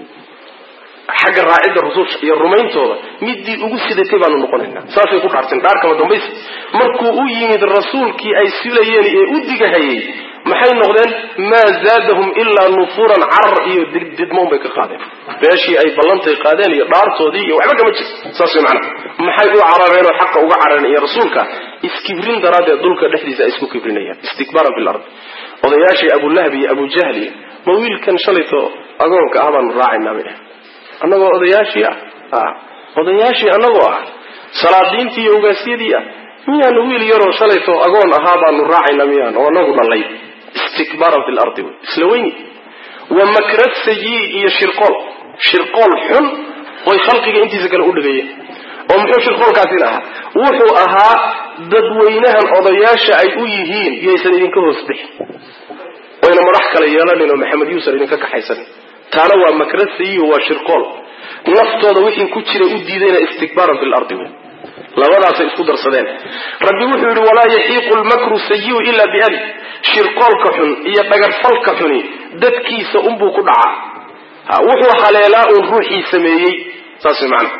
xagga raacidda rususha iyo rumayntooda midii ugu sidatay baanu noqonaynaa saasay ku dhaarteen dhaar kama dambaysta markuu u yimid rasuulkii ay silayeen ee u digahayay maxay noqdeen maa zaadahum ilaa nufuuran carar iyo didmoon bay ka qaadeen beeshii ay ballantay qaadeen iyo dhaartoodii iyo waxba kama jir saas way macana maxay u carareen oo xaqa uga carareen iyo rasuulka iskibrin daraaddeed dhulka dhexdiisa ay isku kibrinayaan istikbaaran fi lard odayaashii abulahab iyo abujahli ma wiilkan shalayto agoonka ah baanu raacaynaa bay dheh annagoo odayaashii ah odayaashii annagoo ah salaadiintii iyo ugaasyadii ah miyaanu wiil yaroo shalayto agoon ahaa baanu raacaynaa miyaan oo anagu dhalay istikbaaran fi lardi wy isla weyni wa makrad sayi iyo shirqool shirqool xun oy khalqiga intiisa kale u dhigayeen oo muxuu shirqoolkaasina ahaa wuxuu ahaa dadweynahan odayaasha ay u yihiin yaysan idinka hoos bixin oyna madax kale yeelanin oo maxamed yuusan idinka kaxaysanin taana waa makrad sayiho waa shirqool naftooda wixii ku jiray u diidayna istikbaaran fi lardi wey labadaasay isku darsadeen rabbi wuxuu yidhi walaa yaxiiqu lmakru sayiu ila biali shirqoolka xun iyo dhagarfalka xuni dadkiisa unbuu ku dhacaa wuxuu haleelaa uun ruuxii sameeyey saas way macana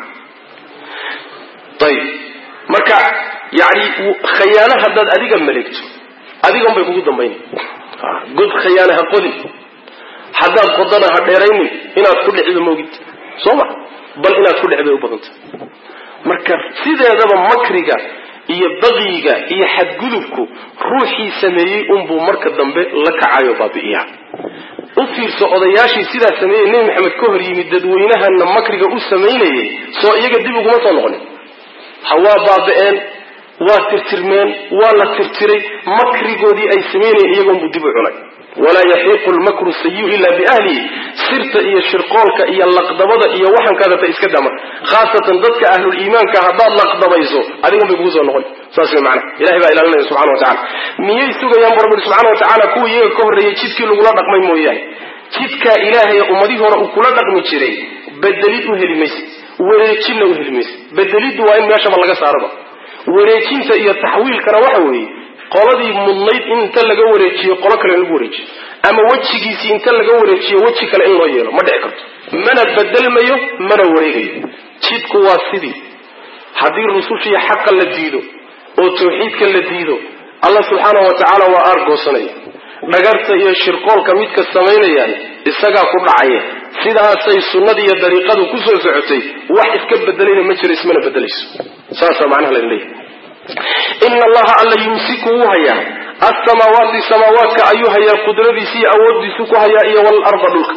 ayib marka yani khayaano haddaad adiga maleegto adiga unbay kugu dambayn god khayaana ha qodin haddaad qodana ha dheeraynin inaad ku dhicdo moogid soo ma bal inaad ku dhicday u badanta marka sideedaba makriga iyo baqiga iyo xadgudubku ruuxii sameeyey unbuu marka dambe la kacayo baabi'iya u fiirso odayaashii sidaa sameeyey nebi maxamed ka hor yimid dadweynahana makriga u samaynayay soo iyaga dib uguma soo noqonin ha waa baaba'een waa tirtirmeen waa la tirtiray makrigoodii ay samaynayeen iyagoonbuu dib u cunay walaa yaxiiqu lmakru sayiu ila biahlihi sirta iyo shirqoolka iyo laqdabada iyo waxankadata iska dama khaasatan dadka ahluliimaanka haddaad laqdabayso adigan bay kugu soo noqon saas way macana ilahay baa ilaalinaya subxana wa tacala miyay sugayaan bu rabbi subxana wa tacaala kuwa iyaga ka horreeyay jidkii lagula dhaqmay mooyaane jidkaa ilaahay ummadihii hore uu kula dhaqmi jiray bedelid u heli mayse wareejinna u heli mayse bedeliddu waa in meeshaba laga saaraba wareejinta iyo taxwiilkana waxa weeye qoladii mudnayd in inta laga wareejiyo qolo kale in lagu wareejiyo ama wejigiisii inta laga wareejiyo weji kale in loo yeelo ma dhici karto mana bedelmayo mana wareegayo jidku waa sidii haddii rusushiiyo xaqa la diido oo tawxiidka la diido allah subxaana wa tacaala waa aargoosanaya dhagarta iyo shirqoolka midka samaynayaan isagaa ku dhacaya sidaasay sunnadii iyo dariiqadu ku soo socotay wax iska bedelayna ma jiro ismana bedelayso saasaa macnaha la leeyahay ina allaha alla yumsiku wuu hayaa asamaawaati samaawaadka ayuu hayaa qudradiisi iyo awoodiisu ku hayaa iyo walarda dhulka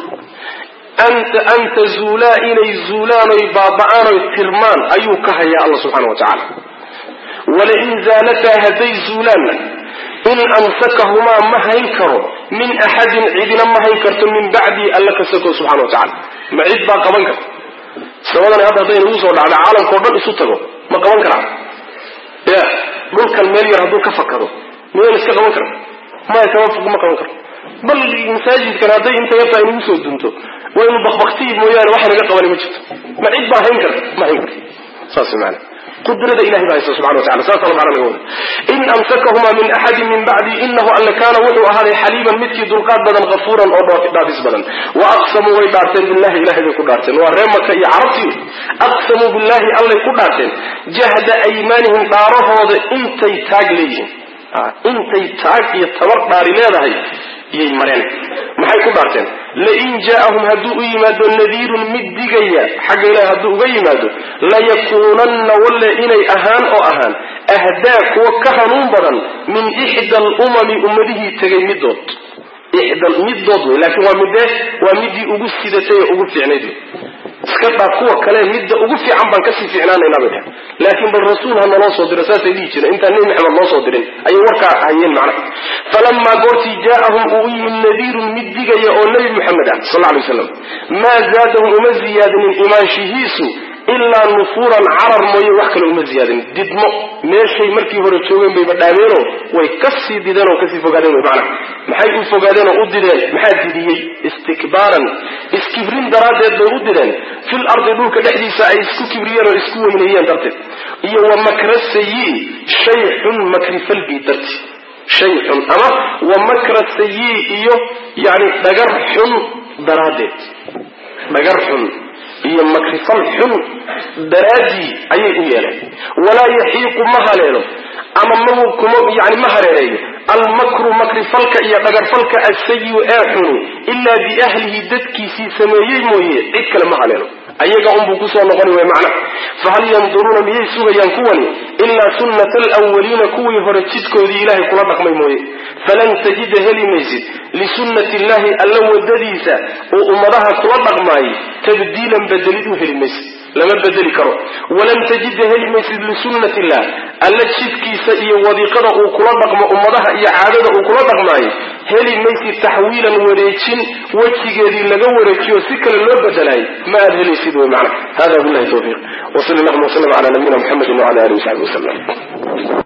an tazuulaa inay zuulaan oy baaba'aan oy tirmaan ayuu ka hayaa alla subxana wa tacaala walain zaalataa hadday zuulaanna in amsakahumaa ma hayn karo min axadin cidina ma hayn karto min bacdii alla ka sako subxana wa tacala ma cid baa qaban karta samadani hadda hadday nagu soo dhacda caalamkao dhan isu tago ma qaban karaa ya dhulkan meel yar hadduu ka fakado miyayna iska qaban kara maya kama ma qaban karo bal masaajidkan hadday inta yartaa inagu soo dunto waynu bakbaktii mooyaane waxa naga qabani ma jirto ma cid baa hayn karta ma hayn karto saas maana qudrada ilahay baa haysta subxana wa tacala saasa macna laga wada in amsakahumaa min axadin min bacdi inahu alle kaana wuxuu ahaaday xaliiban midkii dulqaad badan hafuuran oo dhaafis badan wa aqsamuu way dhaarteen billahi ilahay bay ku dhaarteen waa ree maka iyo carabtii aqsamuu billahi allay ku dhaarteen jahda aymaanihim dhaarahooda intay taag leeyihiin intay taag iyo tabar dhaari leedahay iyay mareen maxay ku dhaarteen lain jaa'ahum hadduu u yimaado nadiirun mid digaya xagga ilahi hadduu uga yimaado layakuunanna walle inay ahaan oo ahaan ahdaa kuwa ka hanuun badan min ixda alumami ummadihii tegay midood ixda midood wey laakiin waa midee waa midii ugu sidatay ee ugu fiicnayd wey iska dhaaf kuwa kale midda ugu fiican baan kasii fiicnaanaynaa bay dheh laakiin bal rasuul ha naloo soo diro saasay dhihi jireen intaan nebi maxamed loo soo dirin ayay warkaa hayeen macna falamaa goortii jaa'ahum uu u yimid nadiirun mid digaya oo nebi maxamed ah sal lla lay waslam maa zaadahum uma ziyaadinin imaanshihiisu ilaa nufuuran carar mooye wax kale uma ziyaadinin didmo meeshay markii hore joogeen bayba dhaameenoo way kasii dideen oo kasii fogaadeen wey macna maxay u fogaadeen oo u dideen maxaa didiyey istikbaaran iskibrin daraaddeed bay u dideen fil ardi dhulka dhexdiisa ay isku kibriyeen oo isku weyneeyeen darteed iyo wa makra sayi shay xun makrifalbii darti shay xun ama wa makra sayi iyo yani dhagar xun daraaddeed dhagar xun iyo makrifal xun daraaddii ayay u yeeleen walaa yaxiiqu ma haleelo ama mkuma yani ma hareereeyo almakru makrifalka iyo dhagarfalka asayiu ee xuni ilaa biahlihi dadkiisii sameeyey mooye cid kale ma haleelo ayaga unbuu kusoo noqoni way macnaha fahal yanduruuna miyay sugayaan kuwani ilaa sunnata alwaliina kuwii hore jidkoodii ilaahay kula dhaqmay mooye falan tajida heli maysid lisunnati illahi alla wadadiisa uu ummadaha kula dhaqmaayay tabdiilan bedelid u heli maysid lama bedeli karo walan tajida heli maysid lisunnati illah alla jidkiisa iyo wadiiqada uu kula dhaqmo ummadaha iyo caadada uu kula dhaqmaayo heli maysid taxwiilan wareejin wejigeedii laga wareejiyo si kale loo bedelaay ma aad helaysid wy macna hada billahi tawfiiq wsal allahuma wslam ala nabiyina mxamedi wala alihi wasaxbi wasalam